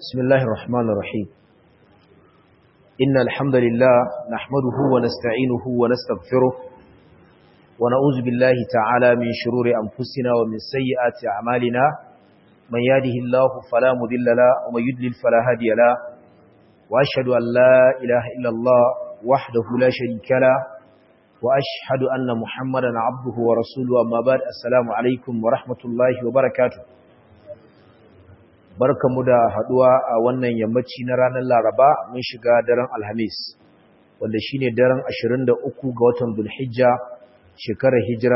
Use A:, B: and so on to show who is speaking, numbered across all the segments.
A: بسم الله الرحمن الرحيم إن الحمد لله نحمده ونستعينه ونستغفره ونعوذ بالله تعالى من شرور أنفسنا ومن سيئات أعمالنا من يهده الله فلا مضل له ومن يضلل فلا هادي له وأشهد أن لا إله إلا الله وحده لا شريك له وأشهد أن محمدا عبده ورسوله أما بعد السلام عليكم ورحمة الله وبركاته barkamu da haduwa a wannan yammaci na ranar Laraba mun shiga daren Alhamis wanda shine daren 23 ga watan Dhulhijja shekarar Hijira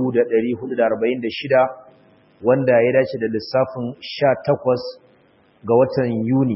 A: 1446 wanda ya dace da lissafin 18 ga watan Yuni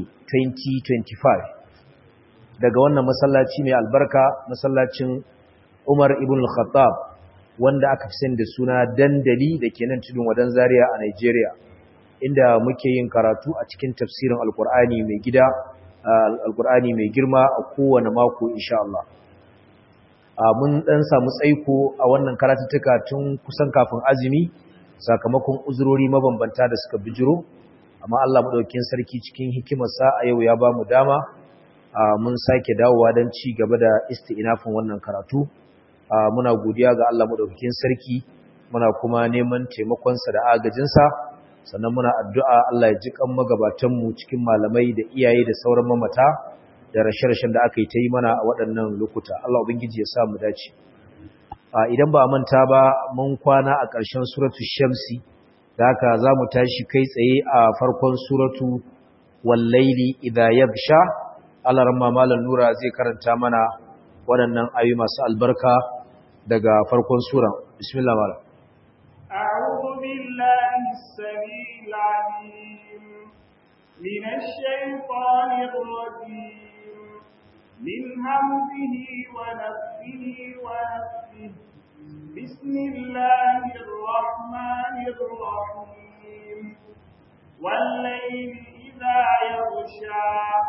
A: 2025 daga wannan masallaci mai albarka masallacin Umar ibn al-Khattab wanda aka fi sani da suna dandali da ke nan tudun wadan Zaria a Nigeria inda muke yin karatu a cikin tafsirin alkur'ani mai gida alkur'ani mai girma a kowane mako insha Allah mun dan samu tsaiko a wannan karatuttuka tun kusan kafin azumi sakamakon uzurori mabambanta da suka bijiro amma Allah madaukakin sarki cikin hikimarsa a yau ya bamu dama mun sake dawowa don ci gaba da isti'nafin wannan karatu muna godiya ga Allah madaukakin sarki muna kuma neman taimakonsa da agajinsa sannan muna addu'a Allah ya ji kan magabatanmu cikin malamai da iyaye da sauran mamata da rashe-rashen da aka yi ta yi mana a waɗannan lokuta Allah ubangiji ya sa mu dace idan ba a manta ba mun kwana a ƙarshen suratu shamsi da haka za mu tashi kai tsaye a farkon suratu wallaili idha yagsha Allah ramma malam nura zai karanta mana waɗannan ayoyi masu albarka daga farkon sura bismillah malam
B: أعوذ بالله السميع العليم من الشيطان الرجيم من همزه ونفسه ونفسه بسم الله الرحمن الرحيم والليل إذا يغشى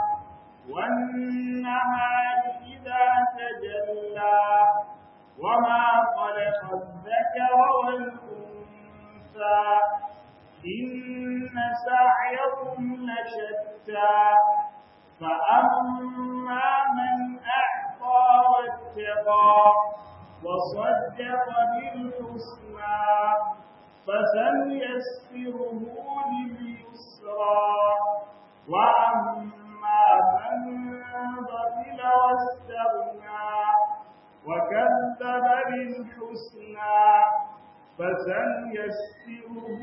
B: والنهار إذا تجلى وما خلق الذكر والأنثى إن سعيكم لشتى فأما من أعطى واتقى وصدق بالحسنى فسنيسره لليسرى وأما من بخل واستغنى وكذب بالحسنى فسنيسره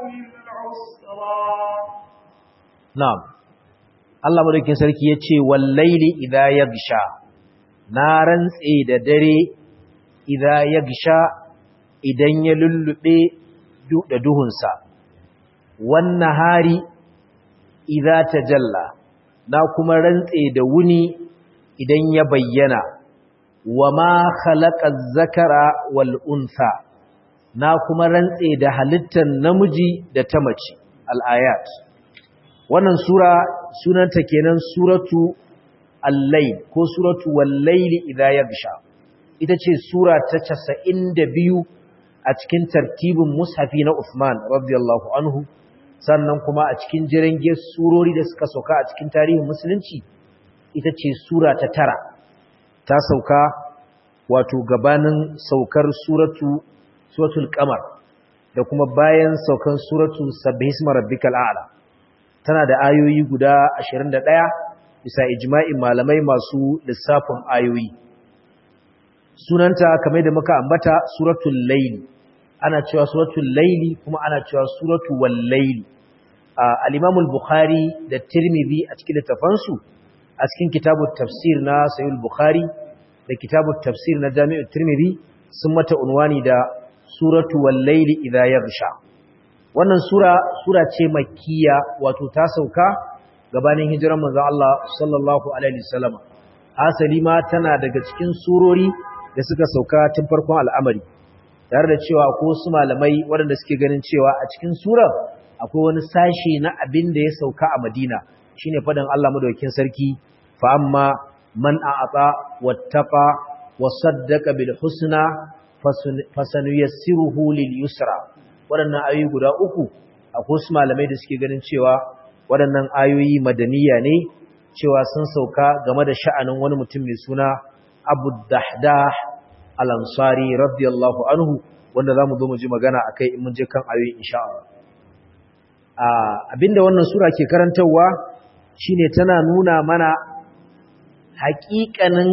B: للعسرى
A: نعم Allah madaukin sarki ya ce wallaili idha yagsha na rantse da dare idha yagsha idan ya lullube da duhunsa wannan hari idha tajalla na kuma rantse da wuni idan ya bayyana wa ma khalaqa zakara wal untha na kuma rantse da halittar namiji da ta mace al-ayat wannan sura sunanta kenan suratu al-layl ko suratu wal-layli idha yaghsha ita ce sura ta 92 a cikin tartibin mushafi na Uthman radiyallahu anhu sannan kuma a cikin jirage surori da suka sauka a cikin tarihin musulunci ita ce sura ta tara ta sauka wato gabanin saukar suratu suratul qamar da kuma bayan saukan suratu sabbihisma rabbikal a'la tana da ayoyi guda 21 bisa ijma'in malamai masu lissafin ayoyi sunanta kamar da muka ambata suratul layl ana cewa suratul layli kuma ana cewa suratul wal layl al-imam al-bukhari da tirmidhi a cikin littafansu a cikin kitabut tafsir na sahih al-bukhari da kitabut tafsir na jami'ut tirmidhi sun mata unwani da suratu wal-layli idha yaghsha wannan sura sura ce makkiya wato ta sauka gabanin hijiran manzon Allah sallallahu alaihi wasallam asali ma tana daga cikin surori da suka sauka tun farkon al'amari tare da cewa ko su malamai waɗanda suke ganin cewa a cikin surar akwai wani sashi na abin da ya sauka a Madina shine faɗin Allah madaukakin sarki fa amma man a'ata wattaqa wa saddaqa bil husna fasanuyassiruhu lil yusra waɗannan ayoyi guda uku akwai su malamai da suke ganin cewa waɗannan ayoyi madaniya ne cewa sun sauka game da sha'anin wani mutum mai suna Abu Dahdah Al-Ansari radiyallahu anhu wanda zamu zo mu ji magana akai in mun je kan ayoyi insha Allah abinda wannan sura ke karantarwa shine tana nuna mana haƙiƙanin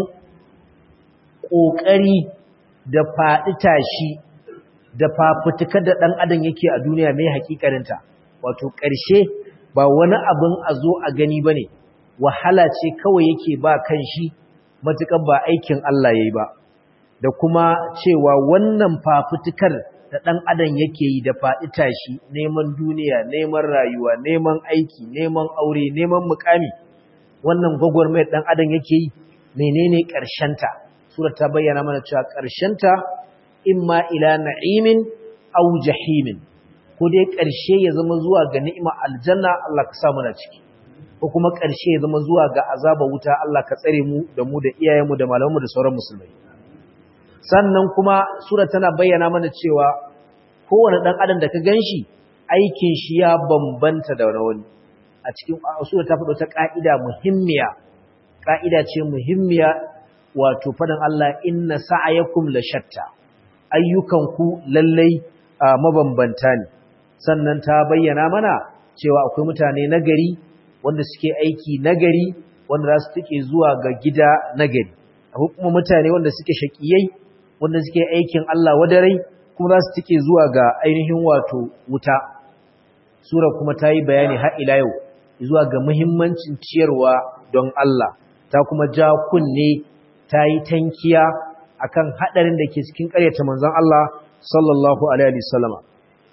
A: ƙoƙari da faɗi tashi da fafutukar da ɗan adam yake a duniya mai haƙiƙaninta wato ƙarshe ba wani abin a zo a gani ba ne wahala ce kawai yake ba kan shi matuƙar ba aikin Allah ya yi ba da kuma cewa wannan fafutukar da ɗan adam yake yi da faɗi tashi neman duniya neman rayuwa neman aiki neman aure neman mukami wannan gwagwarmayar ɗan adam yake yi menene ƙarshenta sura ta bayyana mana cewa ƙarshenta imma ila na'imin aw jahimin ko dai ƙarshe ya zama zuwa ga ni'ima aljanna Allah ka sa mu na ciki ko kuma ƙarshe ya zama zuwa ga azaba wuta Allah ka tsare mu da mu da iyayenmu da malamanmu da sauran musulmai sannan kuma sura tana bayyana mana cewa kowane dan adam da ka ganshi aikin shi ya bambanta da wani a cikin sura ta faɗo ta ka'ida muhimmiya ka'ida ce muhimmiya wato faɗin Allah inna sa'ayakum la shatta ayyukanku lallai mabambanta ne sannan ta bayyana mana cewa akwai mutane nagari wanda suke aiki nagari wanda za su tuke zuwa ga gida nagari akwai kuma mutane wanda suke shaƙiyai wanda suke aikin Allah wadarai kuma za su tuke zuwa ga ainihin wato wuta sura kuma ta yi bayani har ila yau zuwa ga muhimmancin ciyarwa don Allah ta kuma ja kunne ta yi tankiya akan hadarin da ke cikin ƙaryata manzon Allah sallallahu alaihi wasallama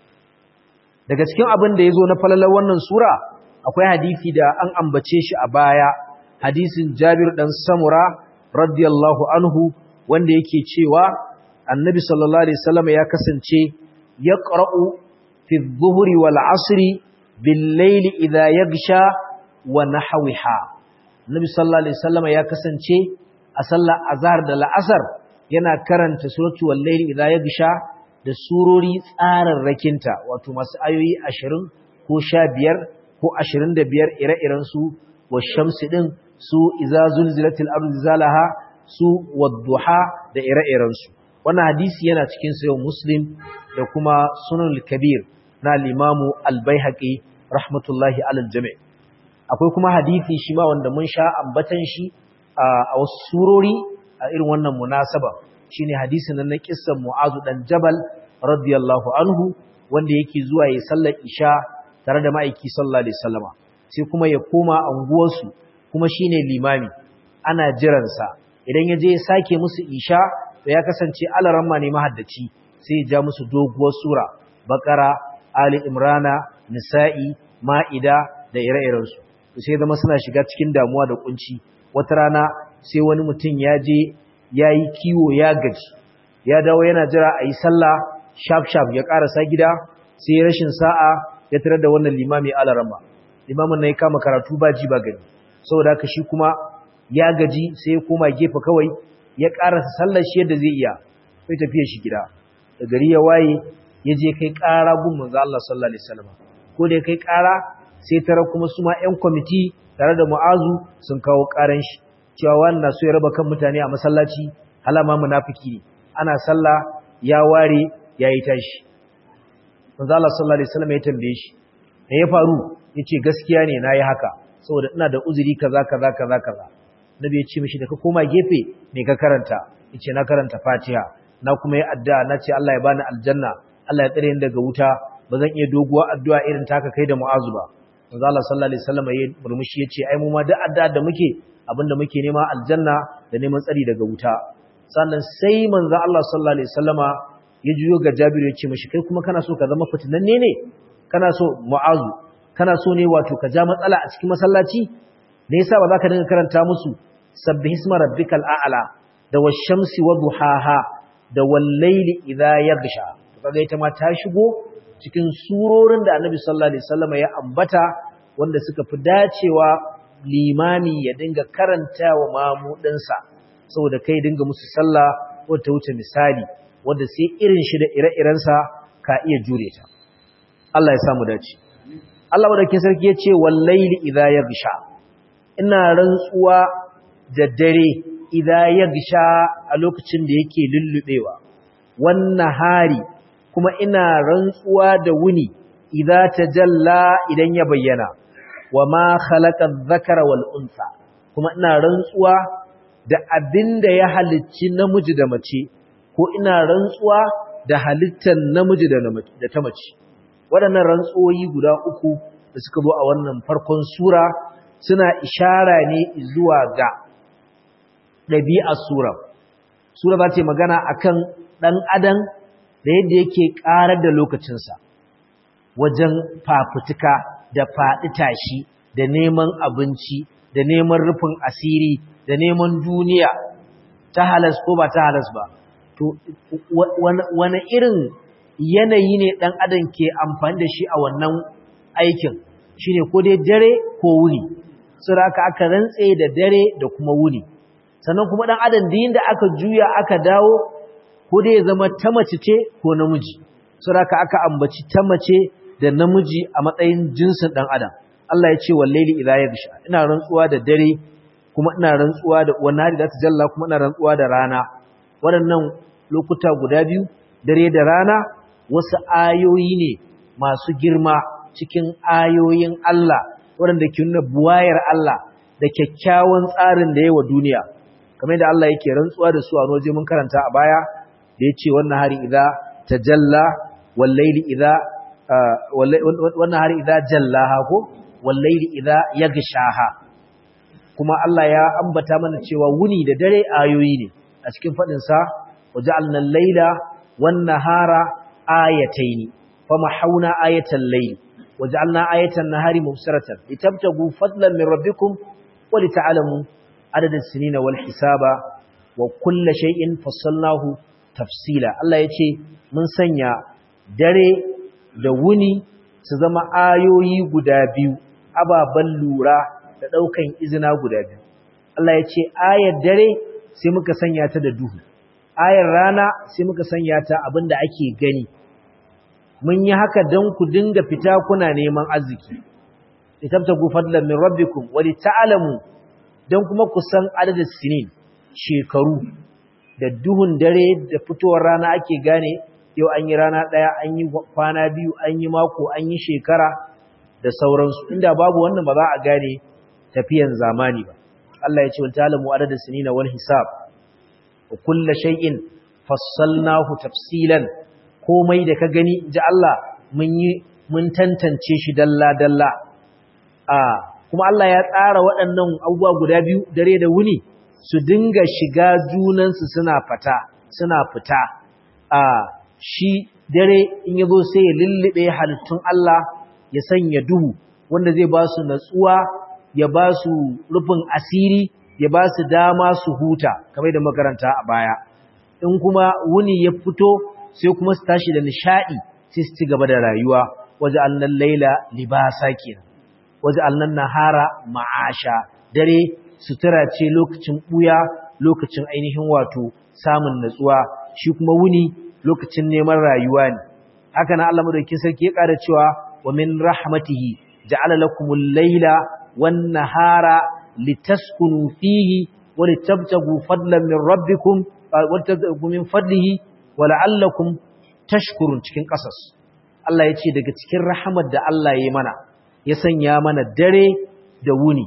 A: daga cikin abin da yazo na falalar wannan sura akwai hadisi da an ambace shi a baya hadisin Jabir dan Samura radiyallahu anhu wanda yake cewa Annabi sallallahu alaihi wasallama ya kasance yaqra'u fi adh-dhuhri wal 'asri bil layli idha yaghsha wa nahwiha Annabi sallallahu alaihi wasallama ya kasance a sallar azhar da la'asar yana karanta suratu wal-layli idha yaghsha da surori tsararrakinta wato masu ayoyi 20 ko 15 ko 25 ire-iren su wash-shamsi din su idza zulzilatil ardu zalaha su wad-duha da ire-iren su wannan hadisi yana cikin sayo muslim da kuma sunan al-kabir na al-imamu al-baihaqi rahmatullahi alal jami' akwai kuma hadisi shi ma wanda mun sha ambatan shi a wasu surori a irin wannan munasaba shine hadisin nan na kissan Mu'azu dan Jabal radiyallahu anhu wanda yake zuwa yayin sallar Isha tare da ma'aiki sallallahu alaihi wasallama sai kuma ya koma anguwar su kuma shine limami ana jiran sa idan ya je ya sake musu Isha to ya kasance alaramma ne mahaddaci sai ya ja musu doguwar sura Baqara Ali Imrana Nisa'i Ma'ida da ire-irensu sai zama suna shiga cikin damuwa da kunci wata rana sai wani mutum ya je ya yi kiwo ya gaji ya dawo yana jira a yi sallah shaf-shaf ya karasa gida sai rashin sa'a ya tarar da wannan limami alarama limamin na ya kama karatu ba ji ba gani saboda haka shi kuma ya gaji sai ya koma gefe kawai ya karasa sallar shi yadda zai iya sai tafiya shi gida da gari ya waye ya je kai ƙara gun manzo Allah sallallahu alaihi wasallam ko da kai ƙara sai tara kuma su ma ƴan kwamiti tare da mu'azu sun kawo ƙaran shi cewa wannan so ya raba kan mutane a masallaci halama munafiki ne ana sallah ya ware yayi tashi manzo Allah sallallahu alaihi wasallam ya tambaye shi me ya faru yace gaskiya ne nayi haka saboda ina da uzuri kaza kaza kaza kaza nabi ya ce mishi da ka koma gefe me ka karanta yace na karanta Fatiha na kuma yi addu'a na ce Allah ya bani aljanna Allah ya tsare ni daga wuta ba zan iya doguwa addu'a irin taka kai da Mu'azu ba manzo Allah sallallahu alaihi wasallam ya murmushi yace ai mu ma duk addu'a da muke abinda muke nema aljanna da neman tsari daga wuta sannan sai manzo Allah sallallahu alaihi wasallama ya juyo ga Jabir ya ce mishi kai kuma kana so ka zama fitinanne ne kana so Mu'azu kana so ne wato ka ja matsala a cikin masallaci me yasa ba za ka dinga karanta musu sabbihisma rabbikal a'la da wash-shamsi wa duhaha da wal-layli idha yaghsha kaga ita ma ta shigo cikin surorin da Annabi sallallahu alaihi wasallam ya ambata wanda suka fi dacewa limami ya dinga karantawa mamudinsa saboda kai dinga musu sallah wata wuce misali wanda sai irin shi da ire-irensa ka iya jure ta Allah ya samu dace Allah madaukakin sarki yace wallaili idha yaghsha ina rantsuwa da dare idha yaghsha a lokacin da yake lullubewa wannan hari kuma ina rantsuwa da wuni idza tajalla idan ya bayyana wama khalaqa adh-dhakara wal unsa kuma ina rantsuwa da abinda ya halicci namiji da mace ko ina rantsuwa da halittar namiji da ta mace waɗannan rantsuwoyi guda uku da suka zo a wannan farkon sura suna ishara ne zuwa ga ɗabi'ar sura sura za ta yi magana akan ɗan adam da yadda yake ƙarar da lokacinsa wajen fafutuka da faɗi tashi da neman abinci da neman rufin asiri da neman duniya ta halas ko ba ta halas ba to wani irin yanayi ne ɗan adam ke amfani da shi a wannan aikin shi ne ko dai dare ko wuni da aka aka rantse da dare da kuma wuni sannan kuma ɗan adam da da aka juya aka dawo ko dai ya zama ta mace ce ko namiji da aka aka ambaci ta mace da namiji a matsayin jinsin ɗan adam Allah ya ce wallaili idza yaghsha ina rantsuwa da dare kuma ina rantsuwa da wannan hari da ta jalla kuma ina rantsuwa da rana waɗannan lokuta guda biyu dare da rana wasu ayoyi ne masu girma cikin ayoyin Allah waɗanda ke nuna buwayar Allah da kyakkyawan tsarin da yawa duniya kamar da Allah yake rantsuwa da su a waje mun karanta a baya da ya ce wannan hari idza tajalla wallaili idza wannan hari idza jallaha ko wallaili idza yaghshaha kuma Allah ya ambata mana cewa wuni da dare ayoyi ne a cikin fadin sa waja'alna al-laila wan-nahara ayatayn famahawna ayatal layl waja'alna ayatan nahari mubsiratan litabtagu fadlan min rabbikum wa lita'lamu adada as-sinina wal hisaba wa kulla shay'in fassalnahu tafsila Allah yace mun sanya dare da wuni su zama ayoyi guda biyu ababan lura da daukan izina guda biyu Allah yace ayar dare sai muka sanya ta da duhu ayar rana sai muka sanya ta abinda ake gani mun yi haka don ku dinga fita kuna neman arziki litabtagu fadlan min rabbikum wa lita'lamu don kuma ku san adadin sinin shekaru da duhun dare da fitowar rana ake gane yau an yi rana ɗaya an yi kwana biyu an yi mako an yi shekara da sauransu inda babu wannan ba za a gane tafiyan zamani ba Allah ya ce wa ta'lamu adadin sinina wal hisab wa kullu shay'in fassalnahu tafsilan komai da ka gani ji Allah mun yi mun tantance shi dalla dalla a kuma Allah ya tsara waɗannan abubuwa guda biyu dare da wuni su dinga shiga junansu suna fata suna fita a shi dare in ya zo sai ya lullube halittun Allah ya sanya duhu wanda zai ba su natsuwa ya ba su rufin asiri ya ba su dama su huta kamar da makaranta a baya in kuma wuni ya fito sai kuma su tashi da nishadi sai su ci gaba da rayuwa waje annan laila libasa kenan waje annan nahara ma'asha dare sutura ce lokacin buya lokacin ainihin wato samun natsuwa shi kuma wuni lokacin neman rayuwa ne haka na Allah madaukakin sarki ya ƙara cewa wa min rahmatihi ja'ala lakumul laila wan nahara litaskunu fihi wa litabtagu fadlan min rabbikum wa litabtagu min fadlihi wa la'allakum tashkurun cikin ƙasas Allah ya ce daga cikin rahamar da Allah ya yi mana ya sanya mana dare da wuni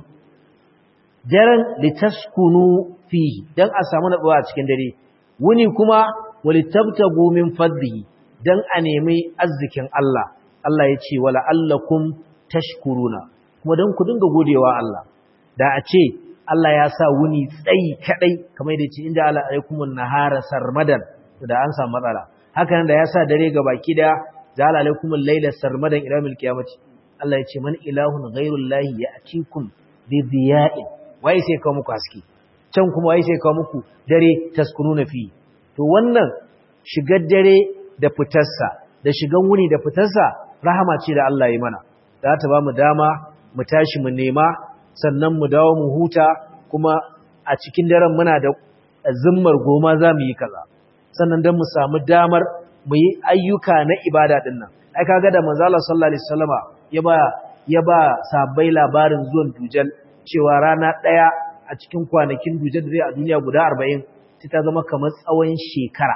A: daren litaskunu fihi dan a samu natsuwa a cikin dare wuni kuma walitabtagu min fadlihi dan a nemi arzikin Allah Allah ya ce wala allakum tashkuruna kuma dan ku dinga godewa Allah da a ce Allah ya sa wuni tsayi kadai kamar da ce inda ala alaikumun nahara sarmadan da an samu matsala haka nan da ya sa dare ga baki da ja'ala alaikumul layla sarmadan ila mil qiyamati Allah ya ce man ilahun ghairullahi ya'tikum bi diya'in wai sai kawo muku haske can kuma wai sai kawo muku dare taskununa fi to wannan shigar dare da fitarsa da shigan wuni da fitarsa rahama ce da Allah ya mana za ta ba mu dama mu tashi mu nema sannan mu dawo mu huta kuma a cikin daren muna da zimmar goma za mu yi kaza sannan don mu samu damar mu yi ayyuka na ibada din nan ai kaga da manzo Allah sallallahu alaihi wasallama ya ba ya ba sabai labarin zuwan dujal cewa rana ɗaya a cikin kwanakin dujal da zai a duniya guda arba'in sai ta zama kamar tsawon shekara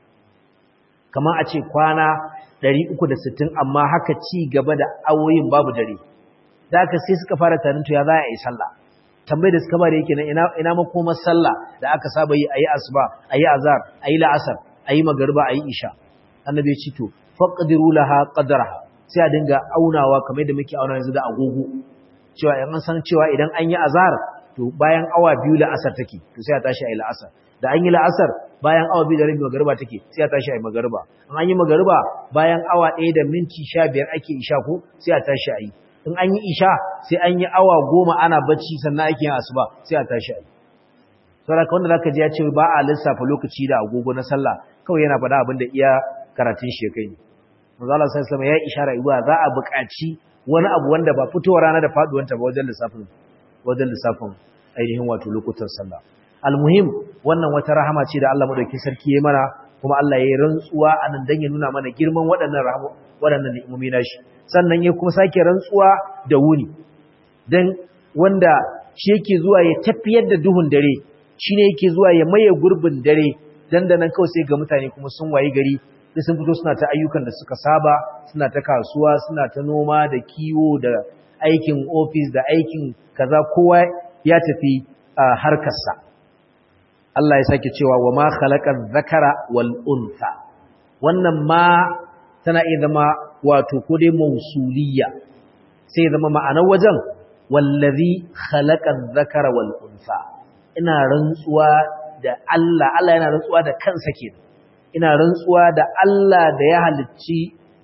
A: kamar a ce kwana ɗari uku da sittin amma haka ci gaba da awoyin babu dare da haka sai suka fara tarin to ya za a yi sallah tambayar da suka bada yake nan ina ina makomar sallah da aka saba yi ayi asuba ayi azhar ayi la'asar ayi magriba ayi isha annabi ya ce to faqdiru laha qadraha sai a dinga aunawa kamar yadda muke auna yanzu da agogo cewa in an san cewa idan an yi azhar to bayan awa biyu la'asar take to sai a tashi ayi la'asar da an yi la'asar bayan awa biyu da rabi magariba take sai a tashi ayi magariba in an yi magariba bayan awa ɗaya da minti sha biyar ake isha ko sai a tashi ayi in an yi isha sai an yi awa goma ana bacci sannan ake yin asuba sai a tashi ayi saboda wanda zaka ji ya ce ba a lissafa lokaci da agogo na sallah kawai yana faɗa abin da iya karatun shi kai ne manzo Allah sallallahu alaihi ya ishara iwa za a buƙaci wani abu wanda ba fitowar rana da faduwanta ba wajen lissafin wajen lissafin ainihin wato lokutan sallah almuhim wannan wata rahama ce da Allah madaukakin sarki ya mana kuma Allah ya yi rantsuwa anan dan ya nuna mana girman waɗannan rahama waɗannan ni'imomi nashi sannan ya kuma sake rantsuwa da wuni dan wanda shi yake zuwa ya tafiyar da duhun dare shine yake zuwa ya maye gurbin dare dandanan kawai sai ga mutane kuma sun wayi gari sai sun fito suna ta ayyukan da suka saba suna ta kasuwa suna ta noma da kiwo da aikin ofis da aikin kaza kowa ya tafi harkarsa Allah ya sake cewa wa ma khalaqaz zakara wal untha wannan ma tana iya zama wato ko dai mausuliyya sai zama ma'anar wajen wallazi khalaqaz zakara wal untha ina rantsuwa da Allah Allah yana rantsuwa da kansa kenan ina rantsuwa da Allah da ya halicci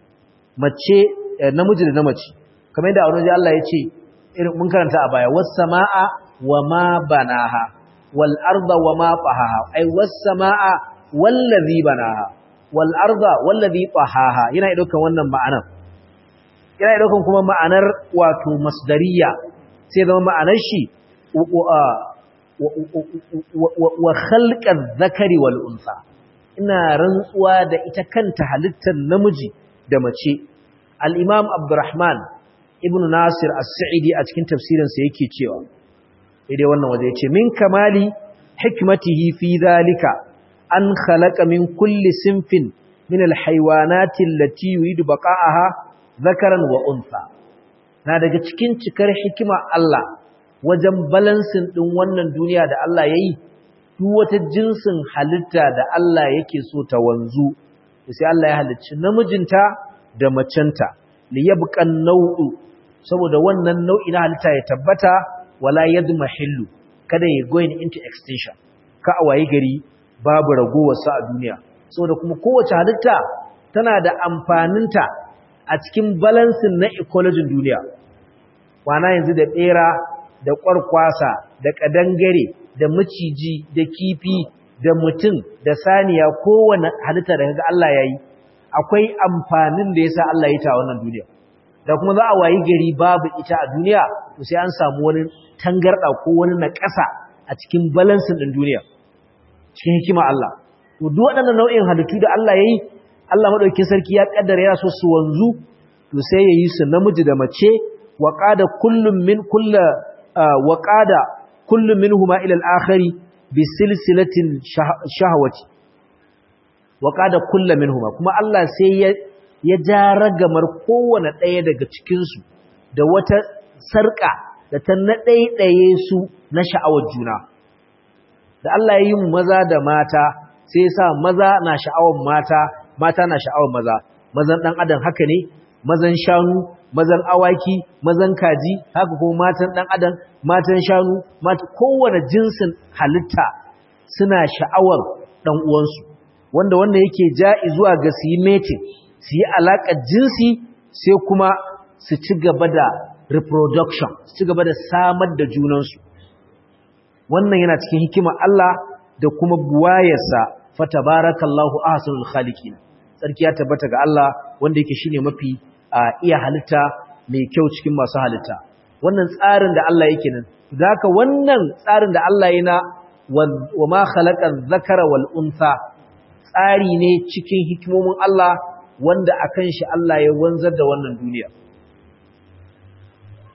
A: mace namiji da namace kamar yadda wani Allah ya ce irin mun karanta a baya was samaa wa ma banaha wal arda wa ma tahaha ai was samaa wallazi banaha wal arda wallazi tahaha yana daukan wannan ma'anar yana daukan kuma ma'anar wato masdariya sai zama ma'anar shi wa khalqaz zakari wal unsa ina rantsuwa da ita kanta halittar namiji da mace al-imam abdurrahman ibn nasir as-sa'idi a cikin tafsirinsa yake cewa idai wannan waje yace min kamali hikmatihi fi zalika an khalaqa min kulli sinfin min al-haywanati allati yuridu baqa'aha zakaran wa unsa na daga cikin cikar hikima Allah wajen balansin din wannan duniya da Allah yayi duk wata jinsin halitta da Allah yake so ta wanzu sai Allah ya halicci namijinta da macenta li yabqan nau'u saboda wannan nau'i na halitta ya tabbata wala yadmahillu kada ya going into extinction ka a waye gari babu ragowar sa a duniya saboda kuma kowace halitta tana da amfaninta a cikin balansin na ecology duniya wana yanzu da bera da kwarkwasa da kadangare da maciji da kifi da mutum da saniya kowane halitta da kaga Allah yayi akwai amfanin da yasa Allah ya ta wannan duniya da kuma za a wayi gari babu ita a duniya to sai an samu wani tangarda ko wani naƙasa a cikin balansin din duniya cikin hikima Allah to duk waɗannan nau'in halittu da Allah yayi Allah madaukakin sarki ya kaddara ya so su wanzu to sai yayi su namiji da mace wa qada kullum min kullu wa qada kullum minhuma ila al-akhari bi silsilatin shahawati wa qada kullum minhuma kuma Allah sai ya ya ja ragamar kowane ɗaya daga cikin su da wata sarka da ta naɗaiɗaye su na sha'awar juna da Allah ya yi mu maza da mata sai sa maza na sha'awar mata mata na sha'awar maza mazan ɗan adam haka ne mazan shanu mazan awaki mazan kaji haka kuma matan ɗan adam matan shanu mata kowane jinsin halitta suna sha'awar ɗan uwansu wanda wanda yake ja'i zuwa ga su yi mating su yi alaƙar jinsi sai kuma su ci gaba da reproduction su ci gaba da samar da junansu wannan yana cikin hikimar Allah da kuma buwayarsa fatabarakallahu ahsanul khaliqin sarki ya tabbata ga Allah wanda yake shine mafi iya halitta mai kyau cikin masu halitta wannan tsarin da Allah yake nan zaka wannan tsarin da Allah yana wa ma khalaqa dhakara wal untha tsari ne cikin hikimomin Allah wanda akan shi Allah ya wanzar da wannan duniya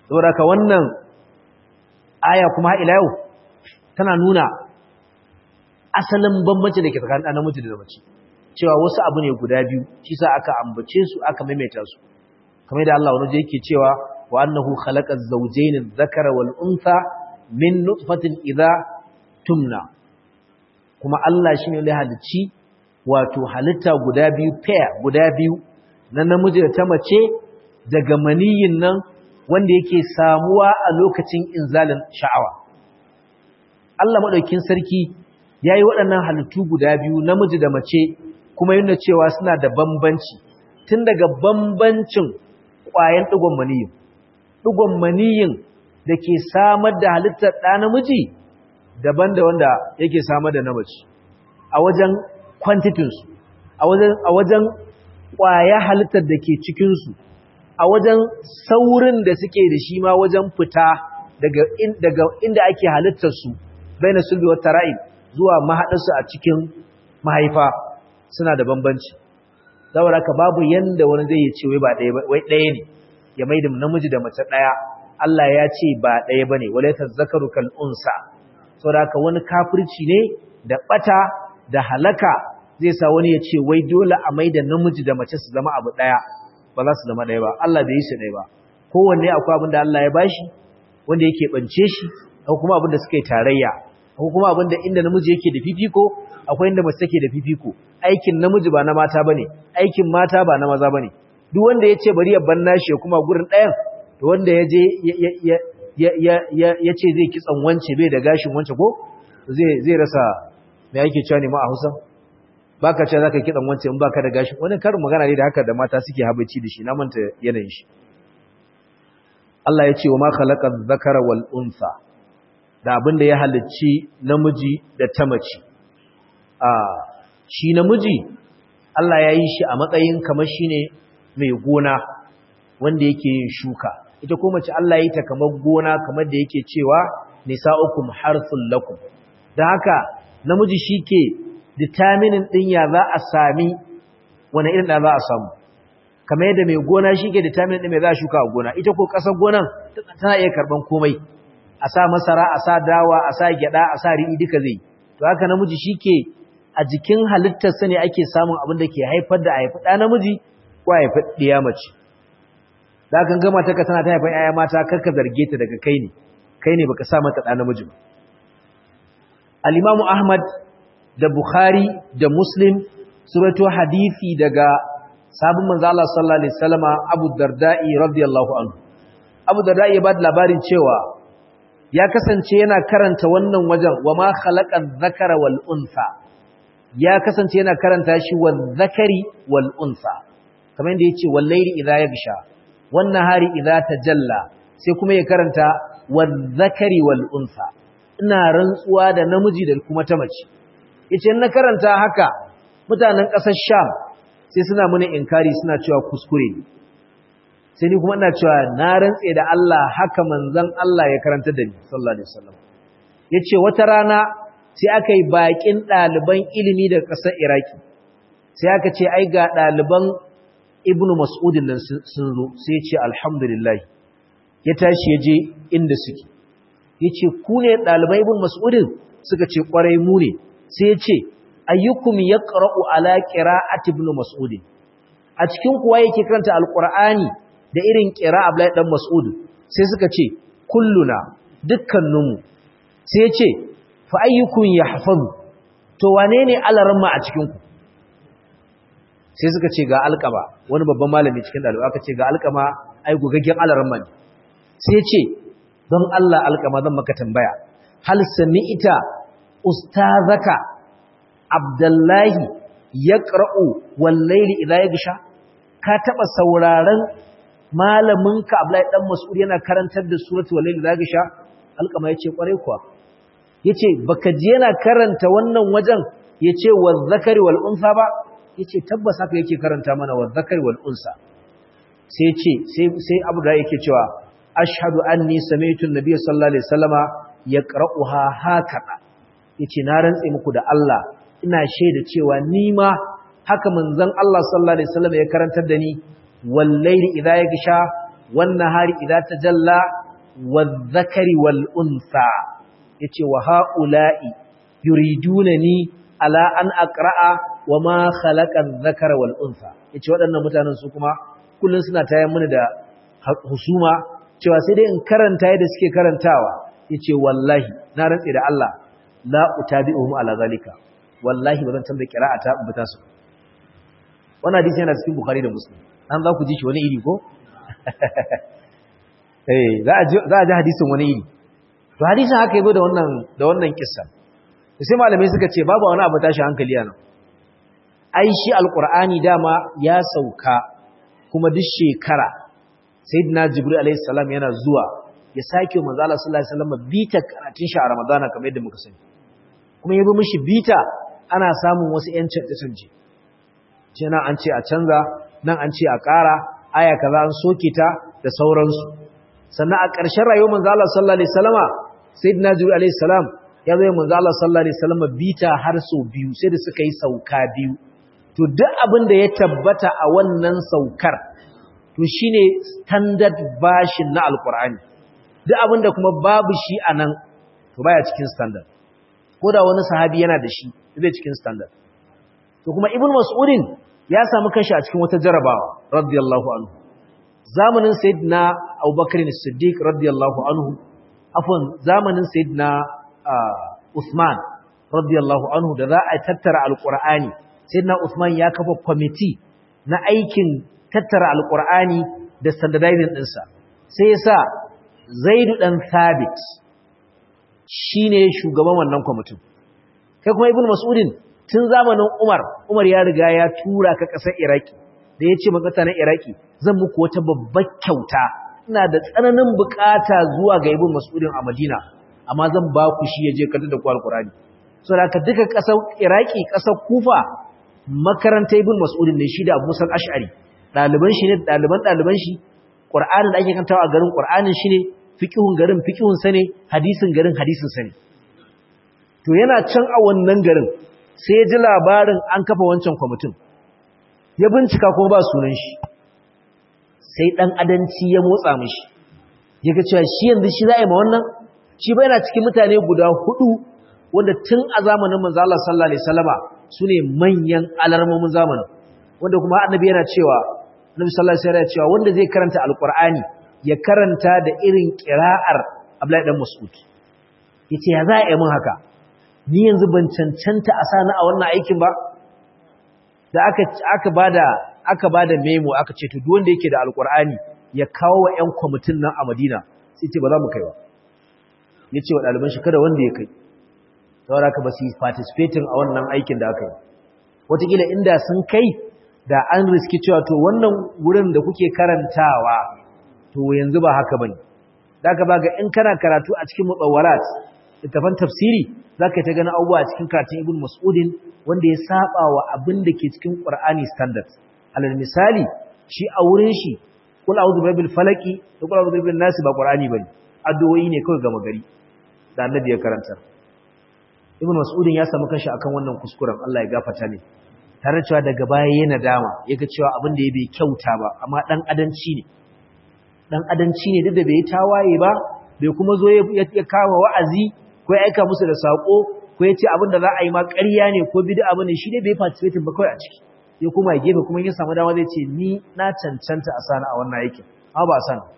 A: saboda ka wannan aya kuma ila yau tana nuna asalin bambanci da ke tsakanin ɗan namiji da mace cewa wasu abu ne guda biyu shi sa aka ambace su aka maimaita su kamar da Allah wani yake cewa wa annahu khalaqa az-zawjayn adh-dhakara wal untha min nutfatin idha tumna kuma Allah shine ya halicci wato halitta guda biyu pair guda biyu na namiji da ta mace daga maniyin nan wanda yake samuwa a lokacin inzalin sha'awa Allah madaukin sarki yayi waɗannan halittu guda biyu namiji da mace kuma yana cewa suna da bambanci tun daga bambancin ƙwayan ɗigon maniyin ɗigon maniyin da ke samar da halittar ɗa namiji daban da wanda yake samar da namaci a wajen kwantitinsu a wajen ƙwaya halittar da ke cikinsu a wajen saurin da suke da shi ma wajen fita daga inda ake halittarsu bai na sulbi wata ra'in zuwa mahaɗarsu a cikin mahaifa suna da bambanci saboda ka babu yanda wani zai yi ce wai ɗaya ne ya mai da namiji da mace ɗaya Allah ya ce ba ɗaya ba ne wale ta zakaru kal'unsa saboda ka wani kafirci ne da ɓata da halaka zai sa wani ya ce wai dole a mai da namiji da mace su zama abu ɗaya ba za su zama ɗaya ba Allah bai yi su ɗaya ba kowanne akwai abin da Allah ya bashi wanda yake ɓance shi akwai kuma abin da suka yi tarayya akwai kuma abin da inda namiji yake da fifiko akwai inda mace take da fifiko aikin namiji ba na mata bane aikin mata ba na maza bane duk wanda yace bari ya banna shi kuma gurin ɗayan to wanda yaje ya ce zai kitsan wance bai da gashin wance ko zai zai rasa me yake cewa ne ma a Hausa baka cewa zaka kitsan wance in baka da gashin wani karin magana ne da haka da mata suke habaici da shi na manta yanayin shi Allah ya ce wa ma khalaqa dhakara wal unsa da abinda ya halicci namiji da ta mace a shi namiji Allah ya yi shi a matsayin kamar shi ne mai gona wanda yake yin shuka ita ko mace Allah ya yi ta kamar gona kamar da yake cewa nisa'ukum harthul lakum dan haka namiji shike determining din ya za a sami wani irin da za a samu kamar yadda mai gona shike determining din me za a shuka a gona ita ko kasar gonan tana iya karban komai a sa masara a sa dawa a sa gyada a sa riɗi duka zai to haka namiji shike a jikin halittarsa ne ake samun abin da ke haifar da a haifi ɗa namiji ko a haifi ɗiya mace da kan gama ta ka tana ta haifar ‘ya'ya mata karka zarge ta daga kai ne kai ne baka sa mata ɗa namiji ba al'imamu ahmad da bukhari da muslim su rato hadithi daga sabon manzo Allah sallallahu alaihi wasallama abu darda'i radiyallahu anhu abu darda'i ya ba da labarin cewa ya kasance yana karanta wannan wajen wa ma khalaqa dhakara wal unsa ya kasance yana karanta shi wal zakari wal unsa kamar yadda yace wal layli idha yaghsha wan nahari idha tajalla sai kuma ya karanta wal zakari wal unsa ina rantsuwa da namiji da kuma ta mace yace in na karanta haka mutanen ƙasar Sham sai suna muni inkari suna cewa kuskure sai ni kuma ina cewa na rantse da Allah haka manzon Allah ya karanta da ni sallallahu alaihi wasallam yace wata rana sai aka yi bakin ɗaliban ilimi daga ƙasar Iraki sai aka ce ai ga ɗaliban Ibn Mas'udin nan sun zo sai ya ce alhamdulillah ya tashi ya je inda suke ya ce ku ne ɗaliban Ibn Mas'udin suka ce ƙwarai mu ne sai ya ce ayyukum ya ƙara'u ala ƙira'at Ibn Mas'udin a cikin kuwa yake karanta alƙur'ani da irin ƙira Abdullahi ɗan Mas'ud sai suka ce kulluna dukkaninmu sai ya ce fa ayyukun yahfazu to wane ne alaramma a cikin ku sai suka ce ga alqama wani babban malami cikin dalibi aka ce ga alqama ai gugaggen alaramma ne sai ce don Allah alqama zan maka tambaya hal sami'ita ustazaka abdullahi yaqra'u wal layli idha yaghsha ka taba sauraron malaminka abdullahi dan mas'ud yana karantar da suratul layli idha yaghsha alqama yace kware kuwa yace baka je yana karanta wannan wajen yace waz-zakari wal unsa ba yace tabbas haka yake karanta mana waz-zakari wal unsa sai yace sai sai Abu da yake cewa ashhadu anni sami'tu an-nabiy sallallahu alaihi wasallama yaqra'uha hakada yace na rantse muku da Allah ina shaida cewa ni ma haka manzon Allah sallallahu alaihi wasallam ya karantar da ni wal layli idha yaghsha wan nahari idza tajalla wadh-dhakari wal unsa yace wa haula'i yuridunani ala an aqra'a wa ma khalaqa adh-dhakara wal unsa yace waɗannan mutanen su kuma kullun suna tayar mini da husuma cewa sai dai in karanta yadda suke karantawa yace wallahi na rantsi da Allah la utabi'uhum ala zalika wallahi bazan tambaye qira'ata in bita su wannan hadisi yana cikin bukhari da muslim an za ku ji shi wani iri ko eh za a ji za a ji hadisin wani iri to hadisin haka yabo da wannan da wannan kissa sai malamai suka ce babu wani abu tashi hankali yana ai shi alqur'ani dama ya sauka kuma duk shekara sayyidina jibril alayhi salam yana zuwa ya sake manzo Allah sallallahu alaihi wasallam bita karatun shi a ramadana kamar yadda muka sani kuma yabi mishi bita ana samun wasu ƴan canje ce nan an ce a canza nan an ce a ƙara aya kaza an soke ta da sauransu sannan a ƙarshen rayuwar manzo Allah sallallahu alaihi wasallama sayyidina jibril alaihi salam ya zo manzo Allah sallallahu alaihi wasallama bita har sau biyu sai da suka yi sauka biyu to duk abin da ya tabbata a wannan saukar to shine standard version na alqur'ani duk abin da kuma babu shi anan to baya cikin standard ko da wani sahabi yana da shi zai cikin standard to kuma ibnu mas'udin ya samu kanshi a cikin wata jarabawa radiyallahu anhu zamanin sayyidina abubakar as-siddiq radiyallahu anhu afwan zamanin sayyidina usman radiyallahu anhu da za a tattara alqur'ani sayyidina usman ya kafa committee na aikin tattara alqur'ani da standardizing dinsa sai yasa zaidu dan thabit shine shugaban wannan kwamitin kai kuma ibnu mas'udin tun zamanin Umar, Umar ya riga ya tura ka ƙasar Iraki, da ya ce makata na Iraki, zan muku wata babbar kyauta, ina da tsananin bukata zuwa ga ibn Mas'udin a Madina, amma zan ba ku shi ya je kanta da ku Alƙurani. So da ka duka ƙasar Iraki, ƙasar Kufa, makarantar ibn Mas'udin ne shi da Abu Musa Ash'ari. Ɗaliban shi ne ɗaliban ɗaliban shi, Ƙur'anin da ake kantawa a garin Ƙur'anin shi ne, fiƙihun garin fiƙihun sa ne, hadisin garin hadisin sa ne. To yana can a wannan garin, sai ya ji labarin an kafa wancan kwamitin ya bincika kuma ba sunan shi sai ɗan adanci ya motsa mishi ya ga cewa shi yanzu shi za a yi ma wannan shi ba yana cikin mutane guda hudu wanda tun a zamanin manzo Allah sallallahu alaihi wasallama sune manyan alarmomin zamanin wanda kuma annabi yana cewa annabi sallallahu alaihi wasallam cewa wanda zai karanta alqur'ani ya karanta da irin qira'ar Abdullahi dan Mas'ud yace ya za a yi mun haka ni yanzu ban cancanta a sani a wannan aikin ba da aka aka bada aka bada memo aka ce to duk wanda yake da alqur'ani ya kawo wa ƴan kwamitin nan a Madina sai ce ba za mu kai ba yace wa ɗaliban shi kada wanda ya kai saboda ka ba su participating a wannan aikin da aka yi wataƙila inda sun kai da an riski cewa to wannan wurin da kuke karantawa to yanzu ba haka bane da ka ba ga in kana karatu a cikin mutsawarat littafan tafsiri za ka yi ta gani abubuwa cikin karatun ibn mas'udin wanda ya saba wa abin da ke cikin ƙwar'ani standard alal misali shi a wurin shi kula auzu rabbil falaki da kula auzu rabbil nasi ba ƙwar'ani bane addu'o'i ne kawai gama gari da annabi ya karanta ibn mas'udin ya samu kanshi akan wannan kuskuren Allah ya gafarta ne tare cewa daga baya yana dama yaga cewa abin da ya bai kyauta ba amma dan adanci ne dan adanci ne duk da bai tawaye ba bai kuma zo ya kawo wa'azi ko ya aika musu da sako ko ya ce abin da za a yi ma ƙarya ne ko bid'a bane shi ne bai participate ba kawai a ciki ya kuma ya gefe kuma ya samu dama zai ce ni na cancanta a sana a wannan aikin amma ba a sana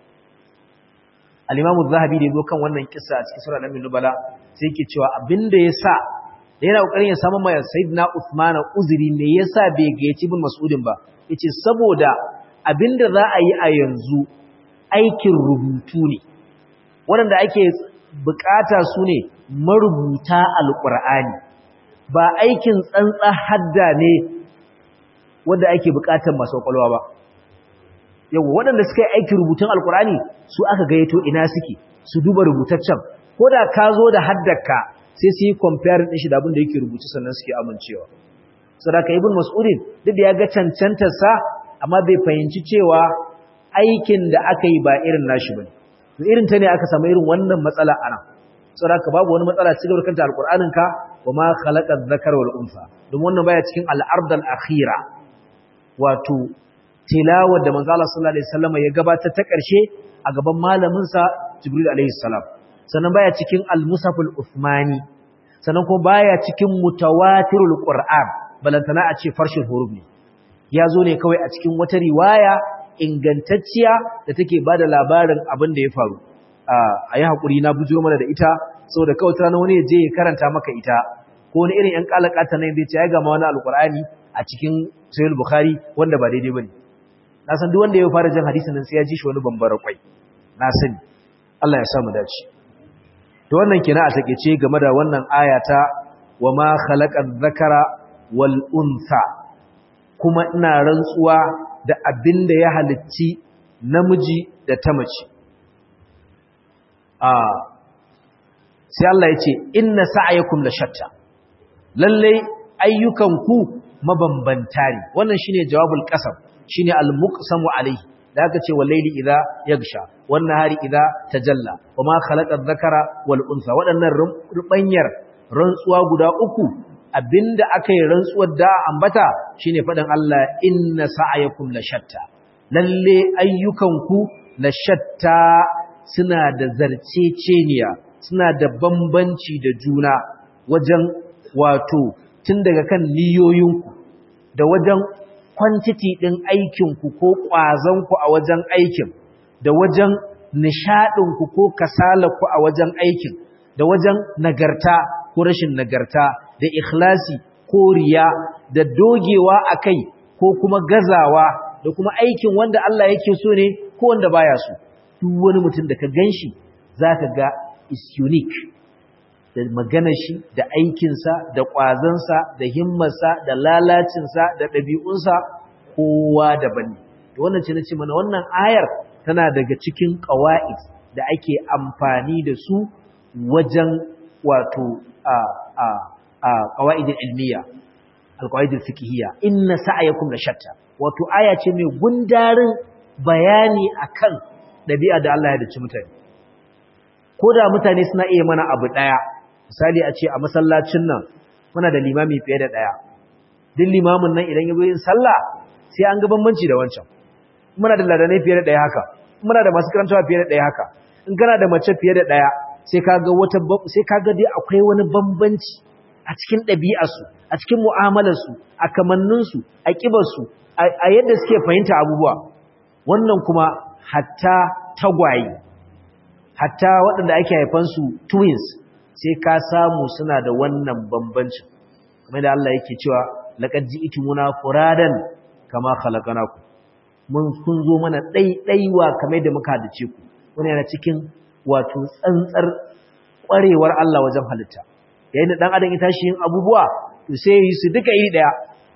A: al-Imam zahabi da yazo kan wannan kissa a cikin sura Al Nubala sai yake cewa abin da ya sa da yana kokarin ya samu mai Sayyidina Uthman uzuri me yasa bai gayyaci bin Mas'udin ba yace saboda abin da za a yi a yanzu aikin rubutu ne waɗanda ake bukata su ne marubuta alƙur'ani ba aikin tsantsa hadda ne wanda ake bukatar masu ƙwaƙwalwa ba yau waɗanda suka yi aikin rubutun alƙur'ani su aka gayyato ina suke su duba rubutaccen ko da ka zo da haddaka sai su yi compare ɗin shi da abin da yake rubutu sannan suke amincewa sadaka ibn mas'udin duk da ya ga cancantarsa amma bai fahimci cewa aikin da aka yi ba irin nashi bane to irin ta ne aka samu irin wannan matsala ana saboda babu wani matsala cikin kanta alqur'anin ka wa ma khalaqa dhakara wal unsa don wannan baya cikin al-ard al-akhira wato tilawar da manzo Allah sallallahu alaihi wasallam ya gabatar ta ƙarshe a gaban malamin sa Jibril alaihi salam sannan baya cikin al-Musaful Uthmani sannan kuma baya cikin mutawatirul Qur'an balantana a ce farshin huruf ne ya zo ne kawai a cikin wata riwaya ingantacciya da take bada labarin abin da ya faru a yi haƙuri na bujiro mana da ita saboda kawai tana wani ya je ya karanta maka ita ko wani irin 'yan kalakata nan zai ce ya gama wani alƙur'ani a cikin sahih bukhari wanda ba daidai bane na san duk wanda ya fara jin hadisin nan sai ya ji shi wani bambara kwai na sani Allah ya sa mu dace to wannan kina a takeice game da wannan aya ta wa ma khalaqa dhakara wal untha kuma ina rantsuwa da abinda ya halicci namiji da ta mace a sai Allah ya ce inna sa'ayakum la shatta lalle ayyukanku mabambanta ne wannan shine jawabul qasam shine al-muqsamu alayhi da aka ce wallaili idza yagsha wan nahari idza tajalla wama khalaqa adh-dhakara wal untha wadannan rubanyar rantsuwa guda uku abinda aka yi rantsuwar da ambata shine fadan Allah inna sa'ayakum la shatta lalle ayyukanku la shatta suna da zarceceniya suna da bambanci da juna wajen wato tun daga kan niyoyinku da wajen kwantiti ɗin aikinku ko ƙwazonku a wajen aikin da wajen nishaɗinku ko kasalarku a wajen aikin da wajen nagarta ko rashin nagarta da ikhlasi ko riya da dogewa a kai ko kuma gazawa da kuma aikin wanda Allah yake so ne ko wanda baya so duk wani mutum da ka gan shi za ka ga is unique da maganar shi da aikinsa da ƙwazansa da himmarsa da lalacinsa da ɗabi'unsa kowa daban ne da wannan ce na ce mana wannan ayar tana daga cikin ƙawa'id da ake amfani da su wajen wato a a a ƙawa'idin ilmiya alƙawa'idin fikihiyya inna sa'ayakum la shatta wato aya ce mai gundarin bayani akan ɗabi'a da Allah ya dace mutane ko da mutane suna iya mana abu ɗaya misali a ce a masallacin nan muna da limami fiye da ɗaya duk limamin nan idan ya zo yin sallah sai an ga bambanci da wancan muna da ladanai fiye da ɗaya haka muna da masu karantawa fiye da ɗaya haka in kana da mace fiye da ɗaya sai ka ga wata sai ka ga dai akwai wani bambanci a cikin ɗabi'arsu a cikin mu'amalarsu a kamanninsu a ƙibarsu a yadda suke fahimta abubuwa wannan kuma hatta tagwaye hatta waɗanda ake haifansu twins sai ka samu suna da wannan bambancin kamar da Allah yake cewa laqad ji'tumuna furadan kama khalaqnakum mun kun zo mana ɗaiɗaiwa kamar da muka halice ku wani yana cikin wato tsantsar ƙwarewar Allah wajen halitta yayin da dan adam ya tashi yin abubuwa to sai yi su duka iri daya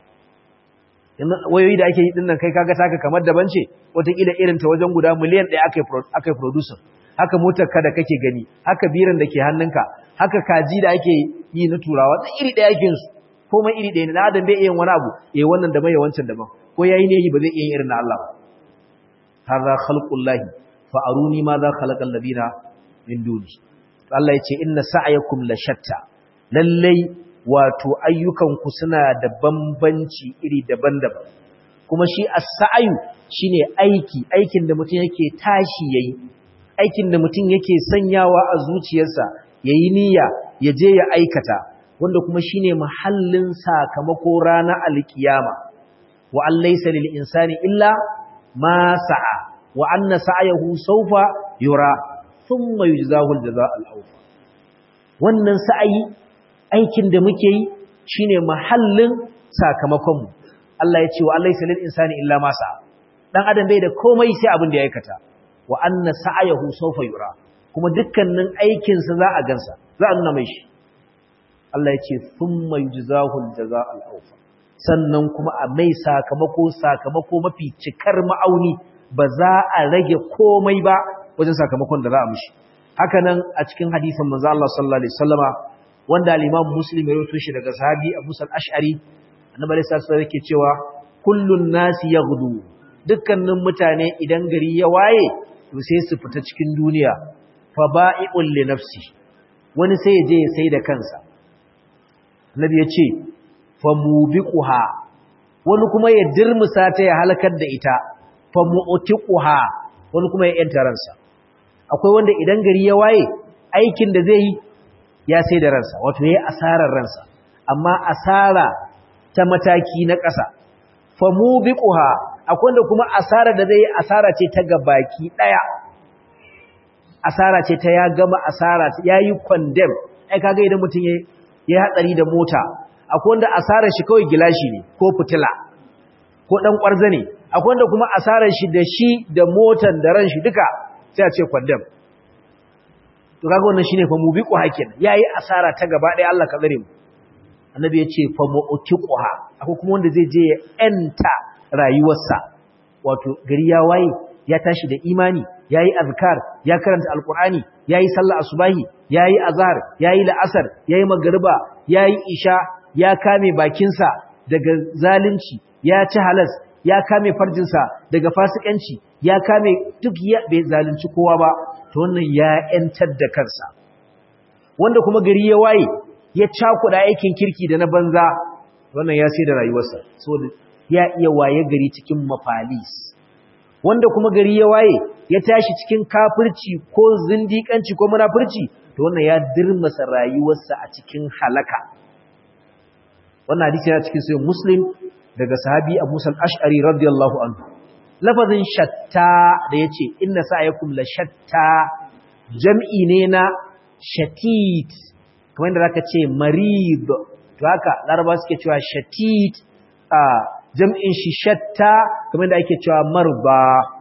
A: wayoyi da ake yi dinnan kai kaga taka kamar daban ce wataƙila irin ta wajen guda miliyan ɗaya aka yi producer haka motar ka da kake gani haka biran da ke hannunka haka kaji da ake yi na turawa da iri ɗaya ake su komai iri ɗaya ne na adam bai iya wani abu eh wannan da mai wancan daban ko yayi ne ba zai iya irin na Allah ba hadha khalqullahi fa aruni ma za khalaqal ladina min duni Allah yace inna sa'yakum la shatta lallai wato ayyukanku suna da bambanci iri daban-daban kuma shi as-sa'yu shine aiki aikin da mutum yake tashi yayi aikin da mutum yake sanyawa a zuciyarsa yayi niyya ya je ya aikata wanda kuma shine mahallin sakamako ranar alkiyama wa an laysa lil insani illa ma sa'a wa anna sa'yahu sawfa yura thumma yujzahu al-jazaa al-awfa wannan sa'ayi aikin da muke yi shine mahallin sakamakon mu Allah ya ce wa laysa lil insani illa ma sa'a dan adam bai da komai sai abin da ya aikata wa anna sa'yahu sawfa yura kuma dukkanin aikin sa za a gansa za a nuna mai shi Allah ya ce thumma yujzahu al-jazaa al-awfa sannan kuma a mai sakamako sakamako mafi cikar ma'auni ba za a rage komai ba wajen sakamakon da za a mishi haka nan a cikin hadisin manzo Allah sallallahu alaihi wasallama wanda al-Imam Muslim ya rawaito shi daga sahabi Abu Sal Ash'ari annabi sallallahu alaihi yake cewa kullun nasi yaghdu dukkanin mutane idan gari ya waye to sai su fita cikin duniya fa ba'i'un li nafsi wani sai ya je ya sai da kansa annabi ya ce fa mubiquha wani kuma ya dirmusa ta ya halakar da ita fa mu'tiquha wani kuma ya yanta ransa akwai wanda idan gari ya waye aikin da zai yi ya sai da ransa wato yayi asarar ransa amma asara ta mataki na ƙasa fa mubiquha akwai wanda kuma asara da zai yi asara ce ta gabaki daya asara ce ta ya gama asara yayi condemn ai kaga idan mutum yayi yayi hatsari da mota akwai wanda asarar shi kawai gilashi ne ko fitila ko dan kwarza ne akwai wanda kuma asarar shi da shi da motan da ran shi duka sai a ce condemn to kaga wannan shine fa mubiqu hakin yayi asara ta gaba ɗaya Allah ka tsare mu annabi ya ce fa mu'tiquha akwai kuma wanda zai je ya enta rayuwarsa wato gari ya waye ya tashi da imani yayi azkar ya karanta alqur'ani yayi sallah asubahi yayi azhar yayi la'asar yayi magriba yayi isha ya kame bakinsa daga zalunci ya ci halas ya kame farjinsa daga fasikanci ya kame duk ya bai zalunci kowa ba to wannan ya yantar da kansa wanda kuma gari ya waye ya cakuda aikin kirki da na banza wannan ya sai da rayuwarsa saboda ya iya waye gari cikin mafalis wanda kuma gari ya waye ya tashi cikin kafirci ko zindikanci ko munafurci to wannan ya dirmasa rayuwarsa a cikin halaka wannan hadisi yana cikin sahih muslim daga sahabi Abu Musa al-Ash'ari radiyallahu anhu lafazin shatta da yace inna sa'yakum la shatta jam'i ne na shatit kamar yadda zaka ce marib to haka laraba suke cewa shatit a jam'in shi shatta kamar yadda ake cewa marba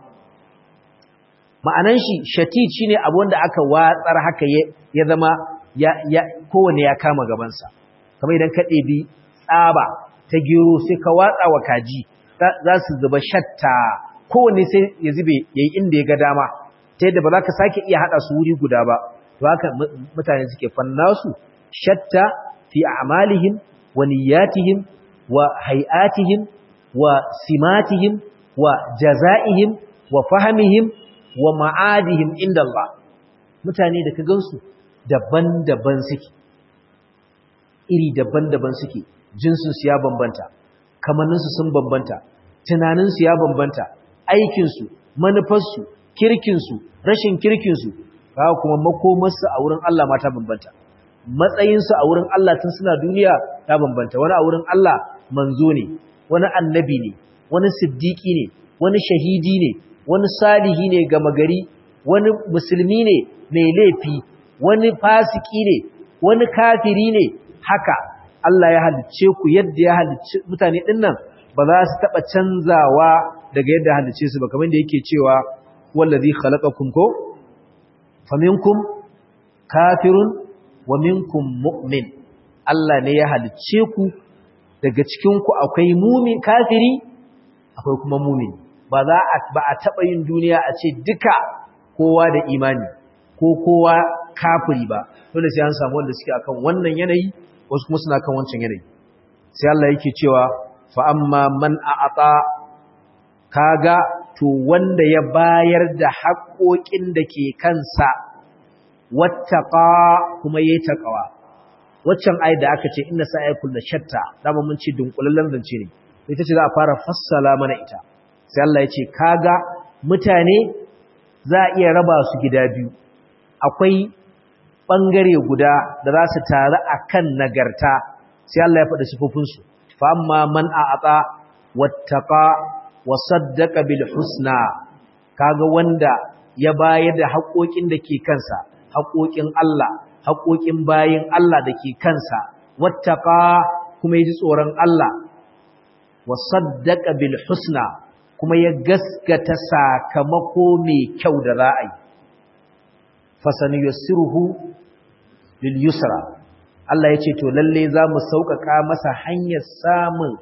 A: ma'anan shi shatit shine abu wanda aka watsar haka ya zama ya ya kowanne ya kama gabansa kamar idan ka ɗebi tsaba ta gero sai ka watsa wa kaji za su zuba shatta kowanne sai ya zube yayi inda ya ga dama ta yadda ba za ka sake iya haɗa su wuri guda ba to haka mutane suke fannasu shatta fi a'malihim wa niyyatihim wa hay'atihim wa simatihim wa jaza'ihim wa fahmihim wa ma'adihim inda Allah mutane da ka gansu daban-daban suke iri daban-daban suke jinsinsu ya bambanta kamanninsu sun bambanta tunaninsu ya bambanta aikinsu manufarsu kirkinsu rashin kirkinsu ba kuma makomarsu a wurin Allah ma ta bambanta matsayinsu a wurin Allah tun suna duniya ta bambanta wani a wurin Allah manzo ne wani annabi ne wani siddiki ne wani shahidi ne wani salihi ne gama gari wani musulmi ne mai laifi wani fasiki ne wani kafiri ne haka Allah ya halicce ku yadda ya halicce mutane dinnan ba za su taba canzawa daga yadda halicce su ba kamar da yake cewa wallazi khalaqakum ko faminkum kafirun wa minkum mu'min Allah ne ya halicce ku daga cikin ku akwai mumin kafiri akwai kuma mumin ba za a ba a taba yin duniya a ce duka kowa da imani ko kowa kafiri ba dole sai an samu wanda suke akan wannan yanayi wasu kuma suna kan wancan yanayi sai Allah yake cewa fa amma man a'ata kaga to wanda ya bayar da haƙoƙin da ke kansa wattaqa kuma yayi taqwa waccan ayat da aka ce inna sa'aykum la shatta dama mun ce dunkulallen zance ne ita ce za a fara fassala mana ita sai Allah ya ce kaga mutane za a iya raba su gida biyu akwai ɓangare guda da za su taru a kan nagarta sai Allah ya faɗi sifofinsu fa amma man a'ata wattaqa wa saddaqa bil husna kaga wanda ya bayar da haƙoƙin da ke kansa haƙoƙin Allah haƙoƙin bayin Allah da ke kansa wattaqa kuma yaji tsoron Allah wa saddaqa bil husna kuma ya gaskata sakamako mai kyau da za a yi fasanuyassiruhu lil yusra Allah ya ce to lalle za mu sauƙaƙa masa hanyar samun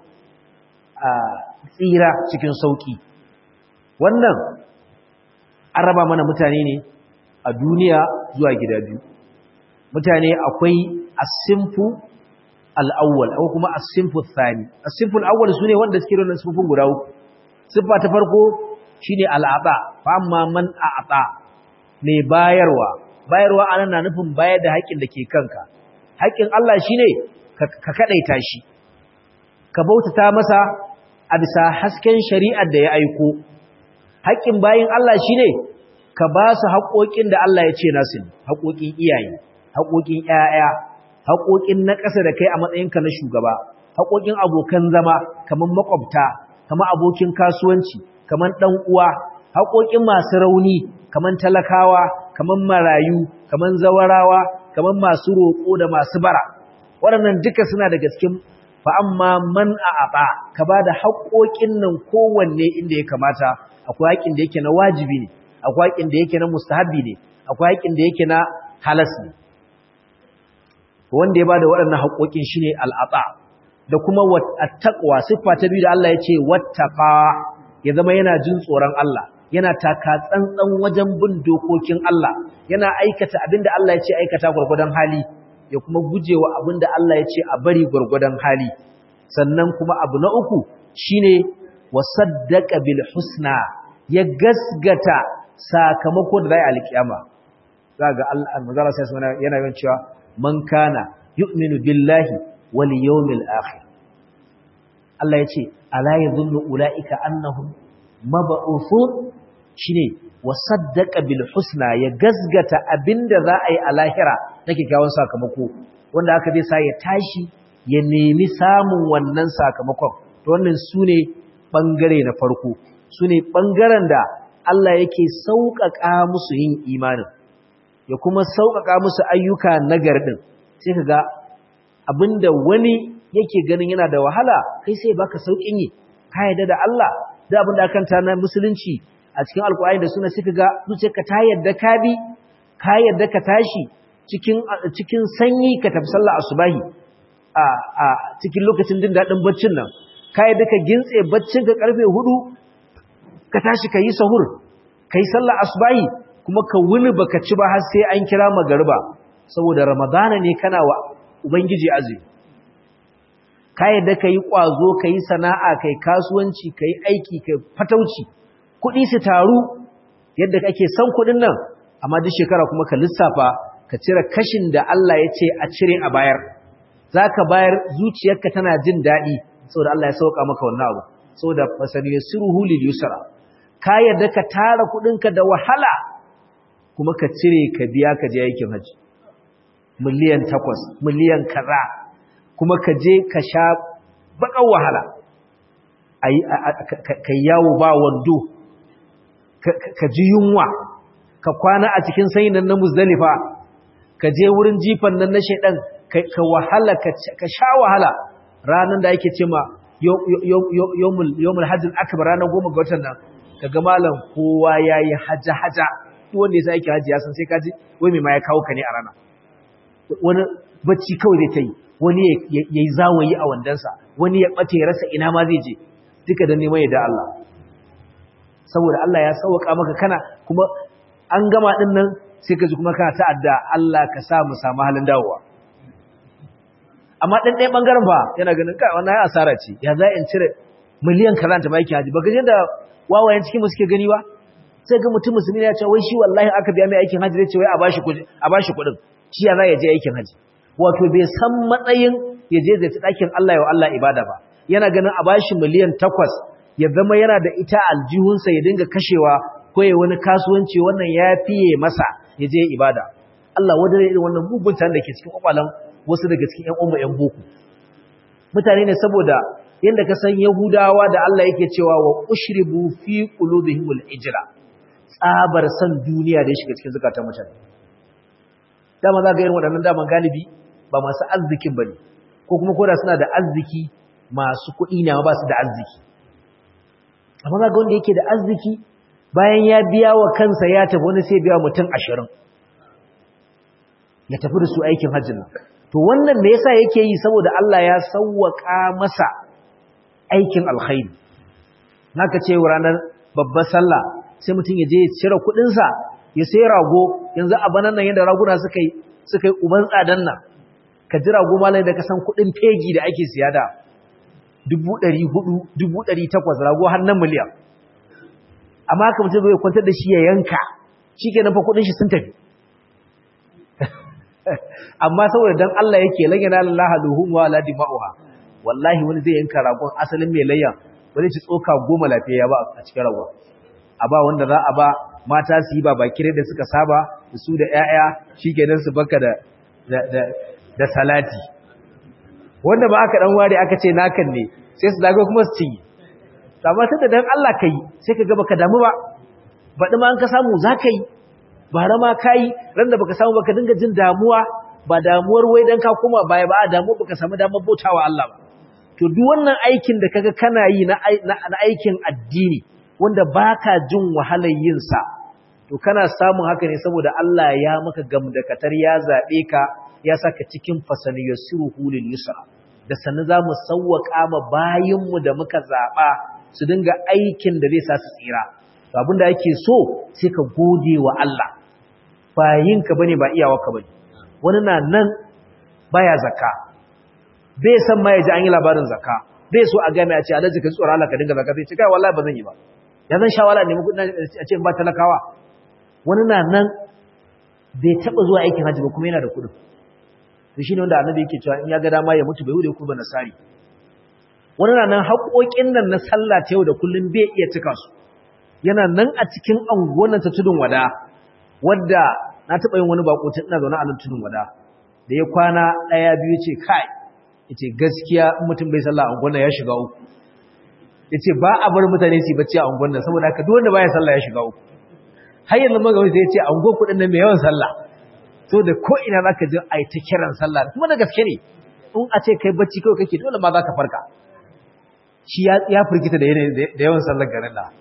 A: tsira cikin sauƙi wannan an raba mana mutane ne a duniya zuwa gida biyu mutane akwai asimfu al'awwal ko kuma asimfu thani asimfu al'awwal sune wanda suke da sifofin guda uku siffa ta farko shine al'ata fa amma man a'ata mai bayarwa bayarwa anan na nufin bayar da haƙin da ke kanka haƙin Allah shine ka kadaita shi ka bautata masa a bisa hasken shari'ar da ya aiko haƙƙin bayin Allah shine ka ba su haƙoƙin da Allah ya ce nasu ne haƙoƙin iyaye haƙoƙin ƴaƴa haƙoƙin na ƙasa da kai a matsayinka na shugaba haƙoƙin abokan zama kamar makwabta kamar abokin kasuwanci kamar ɗan uwa haƙoƙin masu rauni kamar talakawa kamar marayu kamar zawarawa kamar masu roƙo da masu bara waɗannan duka suna daga cikin fa amma man a'aba ka bada haƙoƙin nan kowanne inda ya kamata akwai haƙin da yake na wajibi ne akwai haƙin da yake na mustahabi ne akwai haƙin da yake na halas ne wanda ya bada waɗannan haƙoƙin shine al'ata da kuma at-taqwa siffa ta biyu da Allah ya ce wattaqa ya zama yana jin tsoron Allah yana taka tsantsan wajen bin dokokin Allah yana aikata abinda Allah ya ce aikata gurgurdan hali ya kuma gujewa abinda Allah ya ce a bari gurgurdan hali sannan kuma abu na uku shine wasaddaqa bil husna ya gasgata sakamako da zai alkiyama zaga Allah manzara sai yana yawan cewa man kana yu'minu billahi wal yawmil akhir Allah ya ce ala yadhunnu ulaika annahum mab'uthun shine wasaddaqa bil husna ya gasgata abinda za a yi a lahira na kyakkyawan sakamako wanda aka zai sa ya tashi ya nemi samun wannan sakamakon to wannan sune bangare na farko sune bangaren da Allah yake sauƙaƙa musu yin imanin ya kuma sauƙaƙa musu ayyuka nagari din sai kaga abinda wani yake ganin yana da wahala kai sai baka sauƙin yi ka yarda da Allah da abinda akan ta na musulunci a cikin alkur'ani da suna suka ga zuciyarka ta yadda ka bi ka yadda ka tashi cikin cikin sanyi ka tafi sallah asubahi a a cikin lokacin jin dadin baccin nan ka yadda ka gintse baccin ka karfe 4 ka tashi ka yi sahur kai sallah asubahi kuma ka wuni baka ci ba har sai an kira magariba saboda ramadana ne kana wa ubangiji azumi ka yadda ka yi kwazo ka yi sana'a kai kasuwanci ka yi aiki kai fatauci kuɗi su taru yadda kake son kuɗin nan amma duk shekara kuma ka lissafa ka cire kashin da Allah ya ce a cire a bayar za ka bayar zuciyarka tana jin daɗi saboda Allah ya sauka maka wannan abu saboda fasani yasiruhu lil yusra ka yadda ka tara kuɗinka da wahala kuma ka cire ka biya ka je aikin haji miliyan takwas miliyan kaza kuma ka je ka sha baƙar wahala ka yawo ba wando ka ji yunwa ka kwana a cikin sanyin nan na muzdalifa ka je wurin jifan nan na shaidan ka wahala ka sha wahala ranar da yake ce ma yomul hajjin akbar ranar goma ga watan nan ka ga malam kowa ya yi haja-haja duk wanda ya sa yake hajji ya san sai ka ji wai mai ma ya kawo ka ne a rana wani bacci kawai zai ta yi wani ya yi zawayi a wandansa wani ya ɓace ya rasa ina ma zai je duka da neman yadda Allah saboda Allah ya sauka maka kana kuma an gama din nan sai ka ji kuma kana ta'adda Allah ka sa mu samu halin dawowa amma dan ɗaya bangaren fa yana ganin kai wannan ya asara ce ya za in cire miliyan kaza ta baki haji baka jin da wawayen cikin mu suke gani ba sai ga mutum musulmi ya ce wai shi wallahi aka biya mai aikin haji zai ce wai a bashi kuɗi a bashi kuɗin shi ya za ya je aikin haji wato bai san matsayin ya je zai ɗakin Allah ya Allah ibada ba yana ganin a bashi miliyan takwas ya zama yana da ita aljihunsa ya dinga kashewa ko ya wani kasuwanci wannan ya fiye masa ya je ibada Allah wadda irin wannan mugun da ke cikin kwakwalan wasu daga cikin ƴan umma ƴan boko mutane ne saboda yanda ka san Yahudawa da Allah yake cewa wa ushribu fi qulubihimul ijra tsabar san duniya da ya shiga cikin zakatan mutane dama za ga irin waɗannan daman galibi ba masu arzikin bane ko kuma koda suna da arziki masu kuɗi ne ba su da arziki amma za ga wanda yake da arziki bayan ya biya wa kansa ya tafi wani sai biya mutum ashirin ya tafi da su aikin hajjin nan to wannan me yasa yake yi saboda Allah ya sawwaka masa aikin alkhairi naka ce ranar babbar sallah sai mutum ya je ya cire kuɗinsa ya sai rago yanzu a banan nan yadda raguna suka yi suka yi uban tsadan nan ka ji rago malai da ka san kuɗin fegi da ake siya da dubu ɗari hudu dubu ɗari takwas rago har nan miliyan amma haka mutum zai kwantar da shi ya yanka shi ke nan fa kuɗin shi sun tafi amma saboda dan Allah yake lanyana lallaha luhum wa la dima'uha wallahi wani zai yanka ragon asalin mai layya ba zai ci tsoka goma lafiya ba a cikin ragon a ba wanda za a ba mata su yi ba bakire da suka saba da su da ƴaƴa shikenan su baka da da da salati wanda ba aka dan ware aka ce nakan ne sai su dago kuma su cinye amma tunda dan Allah kai sai ka ga baka damu ba baɗi ma an ka samu za ka yi bara ma ka yi ran da baka samu baka dinga jin damuwa ba damuwar wai dan ka koma baya ba a damuwa baka samu damar bautawa Allah ba to duk wannan aikin da kaga kana yi na aikin addini wanda baka jin wahalar yin sa to kana samun haka ne saboda Allah ya maka gamdakatar ya zabe ka ya saka cikin fasaliyasuhu lil yusra da sanin zamu sawwaka ma bayinmu da muka zaba su dinga aikin da zai sa su tsira to abinda ake so sai ka gode wa Allah bayinka bane ba iyawarka bane wani na nan baya zakka bai san ma yaji an yi labarin zakka bai so a ga mai a ce alhaji ka tsora Allah ka dinga zakka sai ce kai wallahi ba zan yi ba ya zan shawara ne muku a ce ba talakawa wani na nan bai taba zuwa aikin haji ba kuma yana da kuɗin to shine wanda annabi yake cewa in ya ga dama ya mutu bai wuce ko ba nasari wani na nan haƙoƙin nan na sallah ta yau da kullum bai iya cika su yana nan a cikin anguwan ta tudun wada wadda na taɓa yin wani bako tun ina zaune a nan tudun wada da ya kwana ɗaya biyu ce kai yace gaskiya in mutum bai sallah a unguwan ya shiga uku yace ba a bar mutane su bacci a unguwan nan saboda haka duk wanda baya sallah ya shiga uku har yanzu magawi sai yace a unguwan kuɗin nan mai yawan sallah to da ko ina zaka ji ai ta kiran sallah kuma da gaske ne in a ce kai bacci kawai kake dole ma zaka farka shi ya firgita da yawan sallar garin da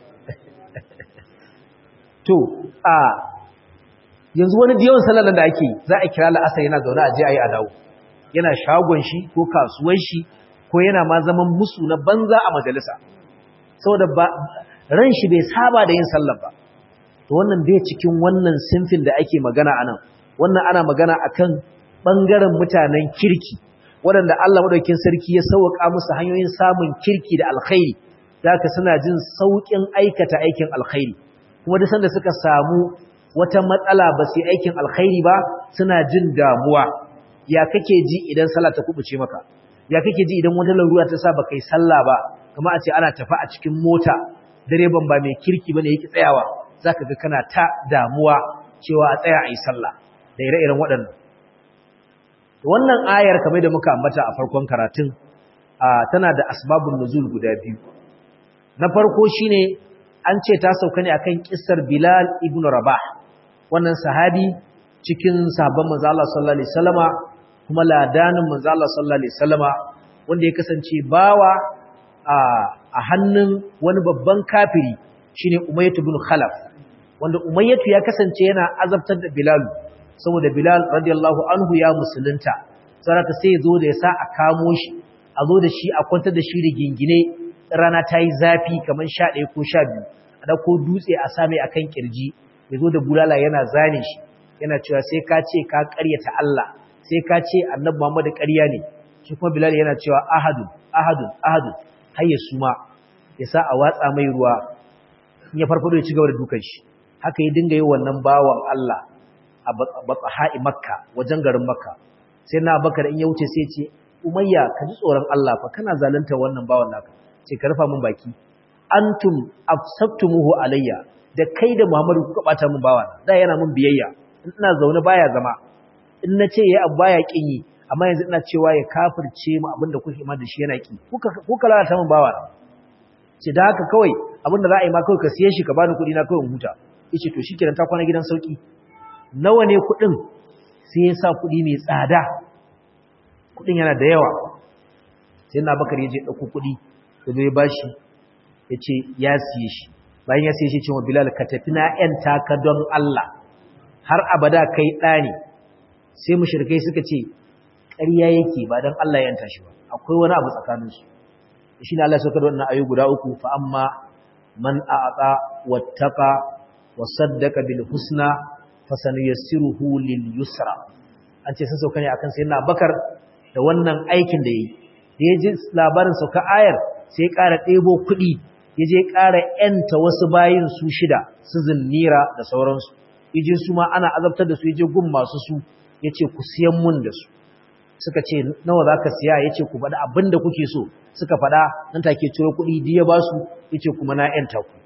A: to a yanzu wani da yawan sallar da ake za a kira la'asar yana zaune a je a yi a dawo yana shagon shi ko kasuwan shi ko yana ma zaman musu na banza a majalisa saboda ba ran shi bai saba da yin sallar ba to wannan bai cikin wannan sinfin da ake magana anan wannan ana magana akan bangaren mutanen kirki waɗanda Allah madaukakin sarki ya sauka musu hanyoyin samun kirki da alkhairi zaka suna jin saukin aikata aikin alkhairi kuma duk sanda suka samu wata matsala ba su aikin alkhairi ba suna jin damuwa ya kake ji idan sallah ta kubuce maka ya kake ji idan wata larura ta sa baka yi sallah ba kamar a ce ana tafi a cikin mota direban ba mai kirki bane yake tsayawa zaka ga kana ta damuwa cewa a tsaya a yi sallah da ire-iren waɗannan wannan ayar kamar da muka ambata a farkon karatun tana da asbabun nuzul guda biyu na farko shine an ce ta sauka ne akan kissar Bilal ibn Rabah wannan sahabi cikin sahabban manzo Allah sallallahu alaihi wasallama kuma ladanin manzo Allah sallallahu alaihi wasallama wanda ya kasance bawa a hannun wani babban kafiri shine Umayyah ibn Khalaf wanda Umayyah ya kasance yana azabtar da Bilal saboda Bilal radiyallahu anhu ya musulunta saraka sai zo da yasa a kamo shi a zo da shi a kwantar da shi da gingine rana ta yi zafi kamar 11 ko 12 a dauko dutse a same akan kirji ya zo da bulala yana zane shi yana cewa sai ka ce ka ƙaryata Allah sai ka ce annabi Muhammad ƙarya ne shi kuma Bilal yana cewa ahadun ahadun ahadun har ya suma ya sa a watsa mai ruwa in ya farfado ya ci gaba da dukan shi haka ya dinga yi wannan bawan Allah a batsaha'i makka wajen garin makka sai na bakar in ya wuce sai ce umayya ka ji tsoron Allah fa kana zalunta wannan bawan naka ce ka rufa min baki antum afsaftumuhu alayya da kai da Muhammadu kuka bata min bawa da yana min biyayya in ina zaune baya zama in na ce yayi abu baya kin yi amma yanzu ina cewa ya kafirce mu abinda kuke ma da shi yana ki kuka kuka lalata min bawa ce da haka kawai abinda za a yi ma kawai ka siye shi ka bani kuɗi na kawai in huta yace to shikenan ta kwana gidan sauki nawa ne kuɗin sai ya sa kuɗi mai tsada kuɗin yana da yawa sai na bakar ya je ɗauko kuɗi da zai ba shi ya ce ya siye shi bayan ya siye shi cewa bilal ka tafi na ‘yan taka don Allah har abada kai ɗani sai mushrikai suka ce ƙarya yake ba don Allah ya shi ba akwai wani abu tsakaninsu shi ne Allah ya saukar wannan ayu guda uku fa amma man a'ata wattaqa wa saddaqa bil husna fasanuyassiruhu lil yusra an ce sun sauka ne akan sayyidina Abubakar da wannan aikin da yayi da ya ji labarin sauka ayar sai ya ƙara ɗebo kuɗi ya je ƙara ‘yanta wasu bayin su shida su zinnira da sauransu ya je su ma ana azabtar da su ya je gun masu su ya ce ku siyan mun da su suka ce nawa za ka siya ya ce ku faɗa abin da kuke so suka faɗa nan take ciro kuɗi da ya ba su ya ce kuma na ‘yanta ku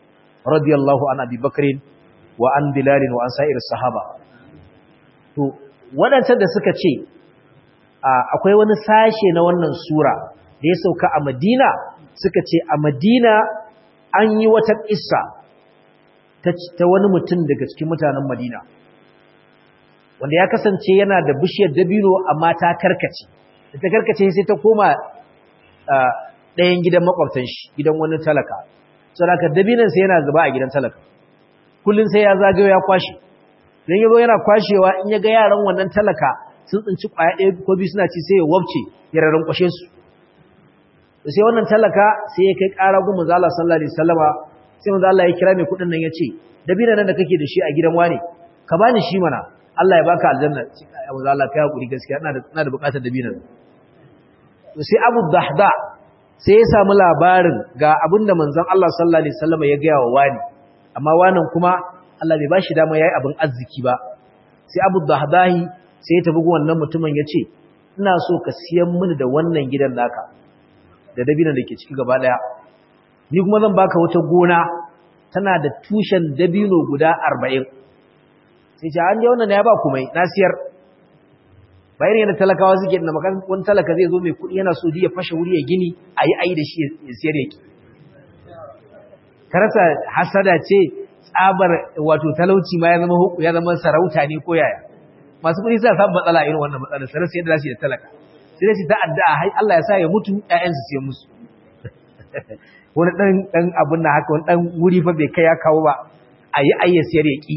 A: radiyallahu an abi bakrin wa an bilalin wa an sa'ir sahaba to waɗancan da suka ce akwai wani sashe na wannan sura da ya sauka a madina suka ce a madina an yi wata ƙissa ta wani mutum daga cikin mutanen madina wanda ya kasance yana da bishiyar dabino amma ta karkace da ta karkace sai ta koma ɗayan gidan makwabtan shi gidan wani talaka saboda dabinan sai yana zuba a gidan talaka kullun sai ya zagayo ya kwashe dan yazo yana kwashewa in ya ga yaran wannan talaka sun tsinci kwaya ɗaya ko biyu suna ci sai ya wabce ya raran kwashe su sai wannan talaka sai ya kai ƙara gun manzo Allah sallallahu alaihi wasallama sai manzo Allah ya kira mai kuɗin nan ya ce dabinan nan da kake da shi a gidan wane ka bani shi mana Allah ya baka aljanna manzo Allah kai hakuri gaskiya ina da ina da buƙatar dabinan sai Abu Dahda sai ya samu labarin ga abinda manzon Allah sallallahu alaihi wasallam ya gaya wa wani amma wannan kuma Allah bai bashi dama yayi abin arziki ba sai Abu Dahdahi sai ya tafi ga wannan mutumin yace ina so ka siyan mini da wannan gidan naka da dabinan da ke ciki gaba daya ni kuma zan baka wata gona tana da tushen dabino guda 40 sai ce an je wannan ya ba kumai na siyar bayan yana talakawa suke da makan wani talaka zai zo mai kudi yana so ya fashe wuri ya gini a yi ayi da shi ya siyar yake karasa hasada ce tsabar wato talauci ma ya zama huku ya zama sarauta ne ko yaya masu kudi suna samun matsala irin wannan matsalar sarar sai yadda za su yi da talaka sai dai su ta addu'a hai Allah ya sa ya mutu ƴaƴansu sai musu wani dan dan abun na haka wani dan wuri fa bai kai ya kawo ba ayi ayi ya siyar ya ki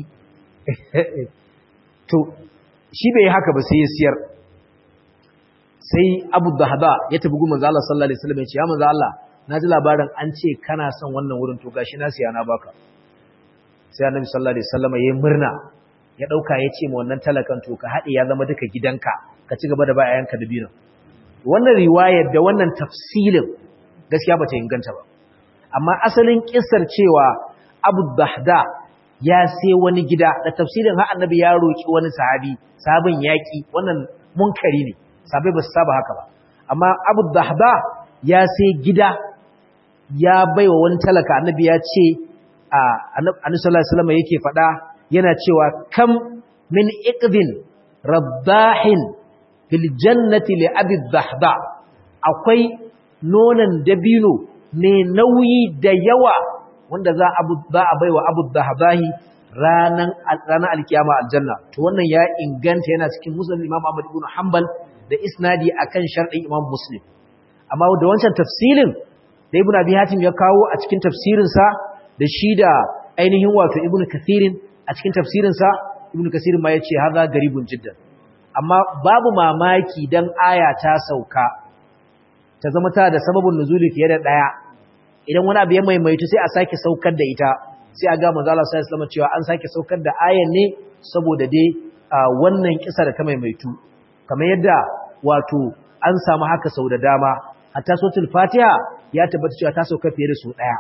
A: to shi bai haka ba sai ya siyar sai Abu Dahda ya tafi gun manzo Allah sallallahu alaihi wasallam ya ce ya manzo Allah naji labarin an ce kana son wannan wurin to gashi na siya na baka sai Annabi sallallahu alaihi wasallam yayi murna ya dauka ya ce ma wannan talakan to ka hade ya zama duka gidanka ka ci gaba da ba ayanka da binin wannan riwayar da wannan tafsilin gaskiya bata inganta ba amma asalin kissar cewa Abu Dahda ya sai wani gida da tafsirin har annabi ya roki wani sahabi sabon yaki wannan munkari ne sabai ba su saba haka ba amma Abu Dahda ya sai gida ya baiwa wani talaka annabi ya ce a annabi sallallahu alaihi wasallam yake fada yana cewa kam min iqdin rabbahin fil jannati li abi Dahda akwai nonon dabino ne nauyi da yawa wanda za a baiwa abu dahabahi ranan ranar alkiyama aljanna to wannan ya inganta yana cikin muslim imam ahmad ibn hanbal da isnadi akan sharɗin imam muslim amma da wancan tafsirin da ibn abi hatim ya kawo a cikin tafsirin sa da shi da ainihin wato ibn kathirin a cikin tafsirin sa ibn kathirin ma yace haza garibun jiddan amma babu mamaki dan aya ta sauka ta zama ta da sababin nuzuli fiye da daya idan wani abu ya maimaitu sai a sake saukar da ita sai a ga manzo Allah sallallahu alaihi wasallam cewa an sake saukar da ayan ne saboda dai wannan kisa da ta maimaitu kamar yadda wato an samu haka sau da dama hatta suratul fatiha ya tabbata cewa ta sauka fiye da su daya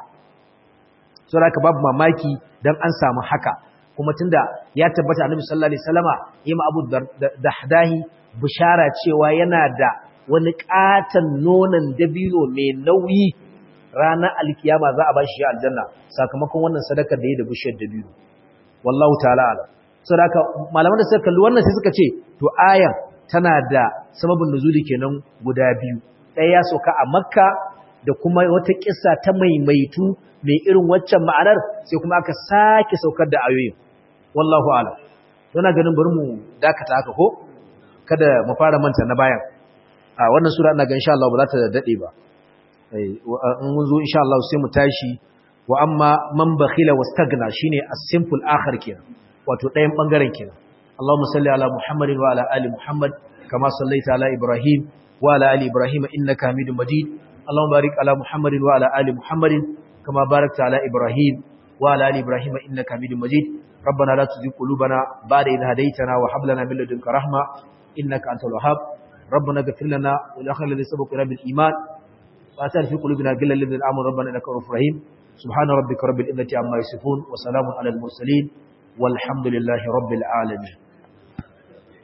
A: saboda haka babu mamaki dan an samu haka kuma tunda ya tabbata annabi sallallahu alaihi wasallama yima abu dahdahi bishara cewa yana da wani katan nonon dabino mai nauyi ranar alkiyama za a ba shi aljanna sakamakon wannan sadakar da yi da bishiyar dabino wallahu ta'ala ala sadaka malaman da suka kalli wannan sai suka ce to ayan tana da sababin nuzuli kenan guda biyu ɗaya ya sauka a makka da kuma wata kissa ta maimaitu mai irin waccan ma'anar sai kuma aka sake saukar da ayoyin wallahu ala na ganin bari mu dakata haka ko kada mu fara manta na bayan a wannan sura ina ga insha Allah ba za ta dade ba in mun zo insha Allah sai mu tashi wa amma man bakhila wastagna shine as-simple akhir kenan wato ɗayan bangaren kenan Allahumma salli ala Muhammadin wa ala ali Muhammad kama sallaita ala Ibrahim wa ala ali Ibrahim innaka Hamidum Majid Allahumma barik ala Muhammadin wa ala ali Muhammadin kama barakta ala Ibrahim wa ala ali Ibrahim innaka Hamidum Majid ربنا لا تزغ قلوبنا بعد إذ هديتنا وهب لنا من لدنك رحمة إنك أنت الوهاب ربنا اغفر لنا ولأخواننا الذين سبقونا بالإيمان وأتى في قلوبنا غلا للذين آمنوا ربنا إنك رؤوف رحيم سبحان ربك رب العزة عما يصفون وسلام على المرسلين والحمد لله رب العالمين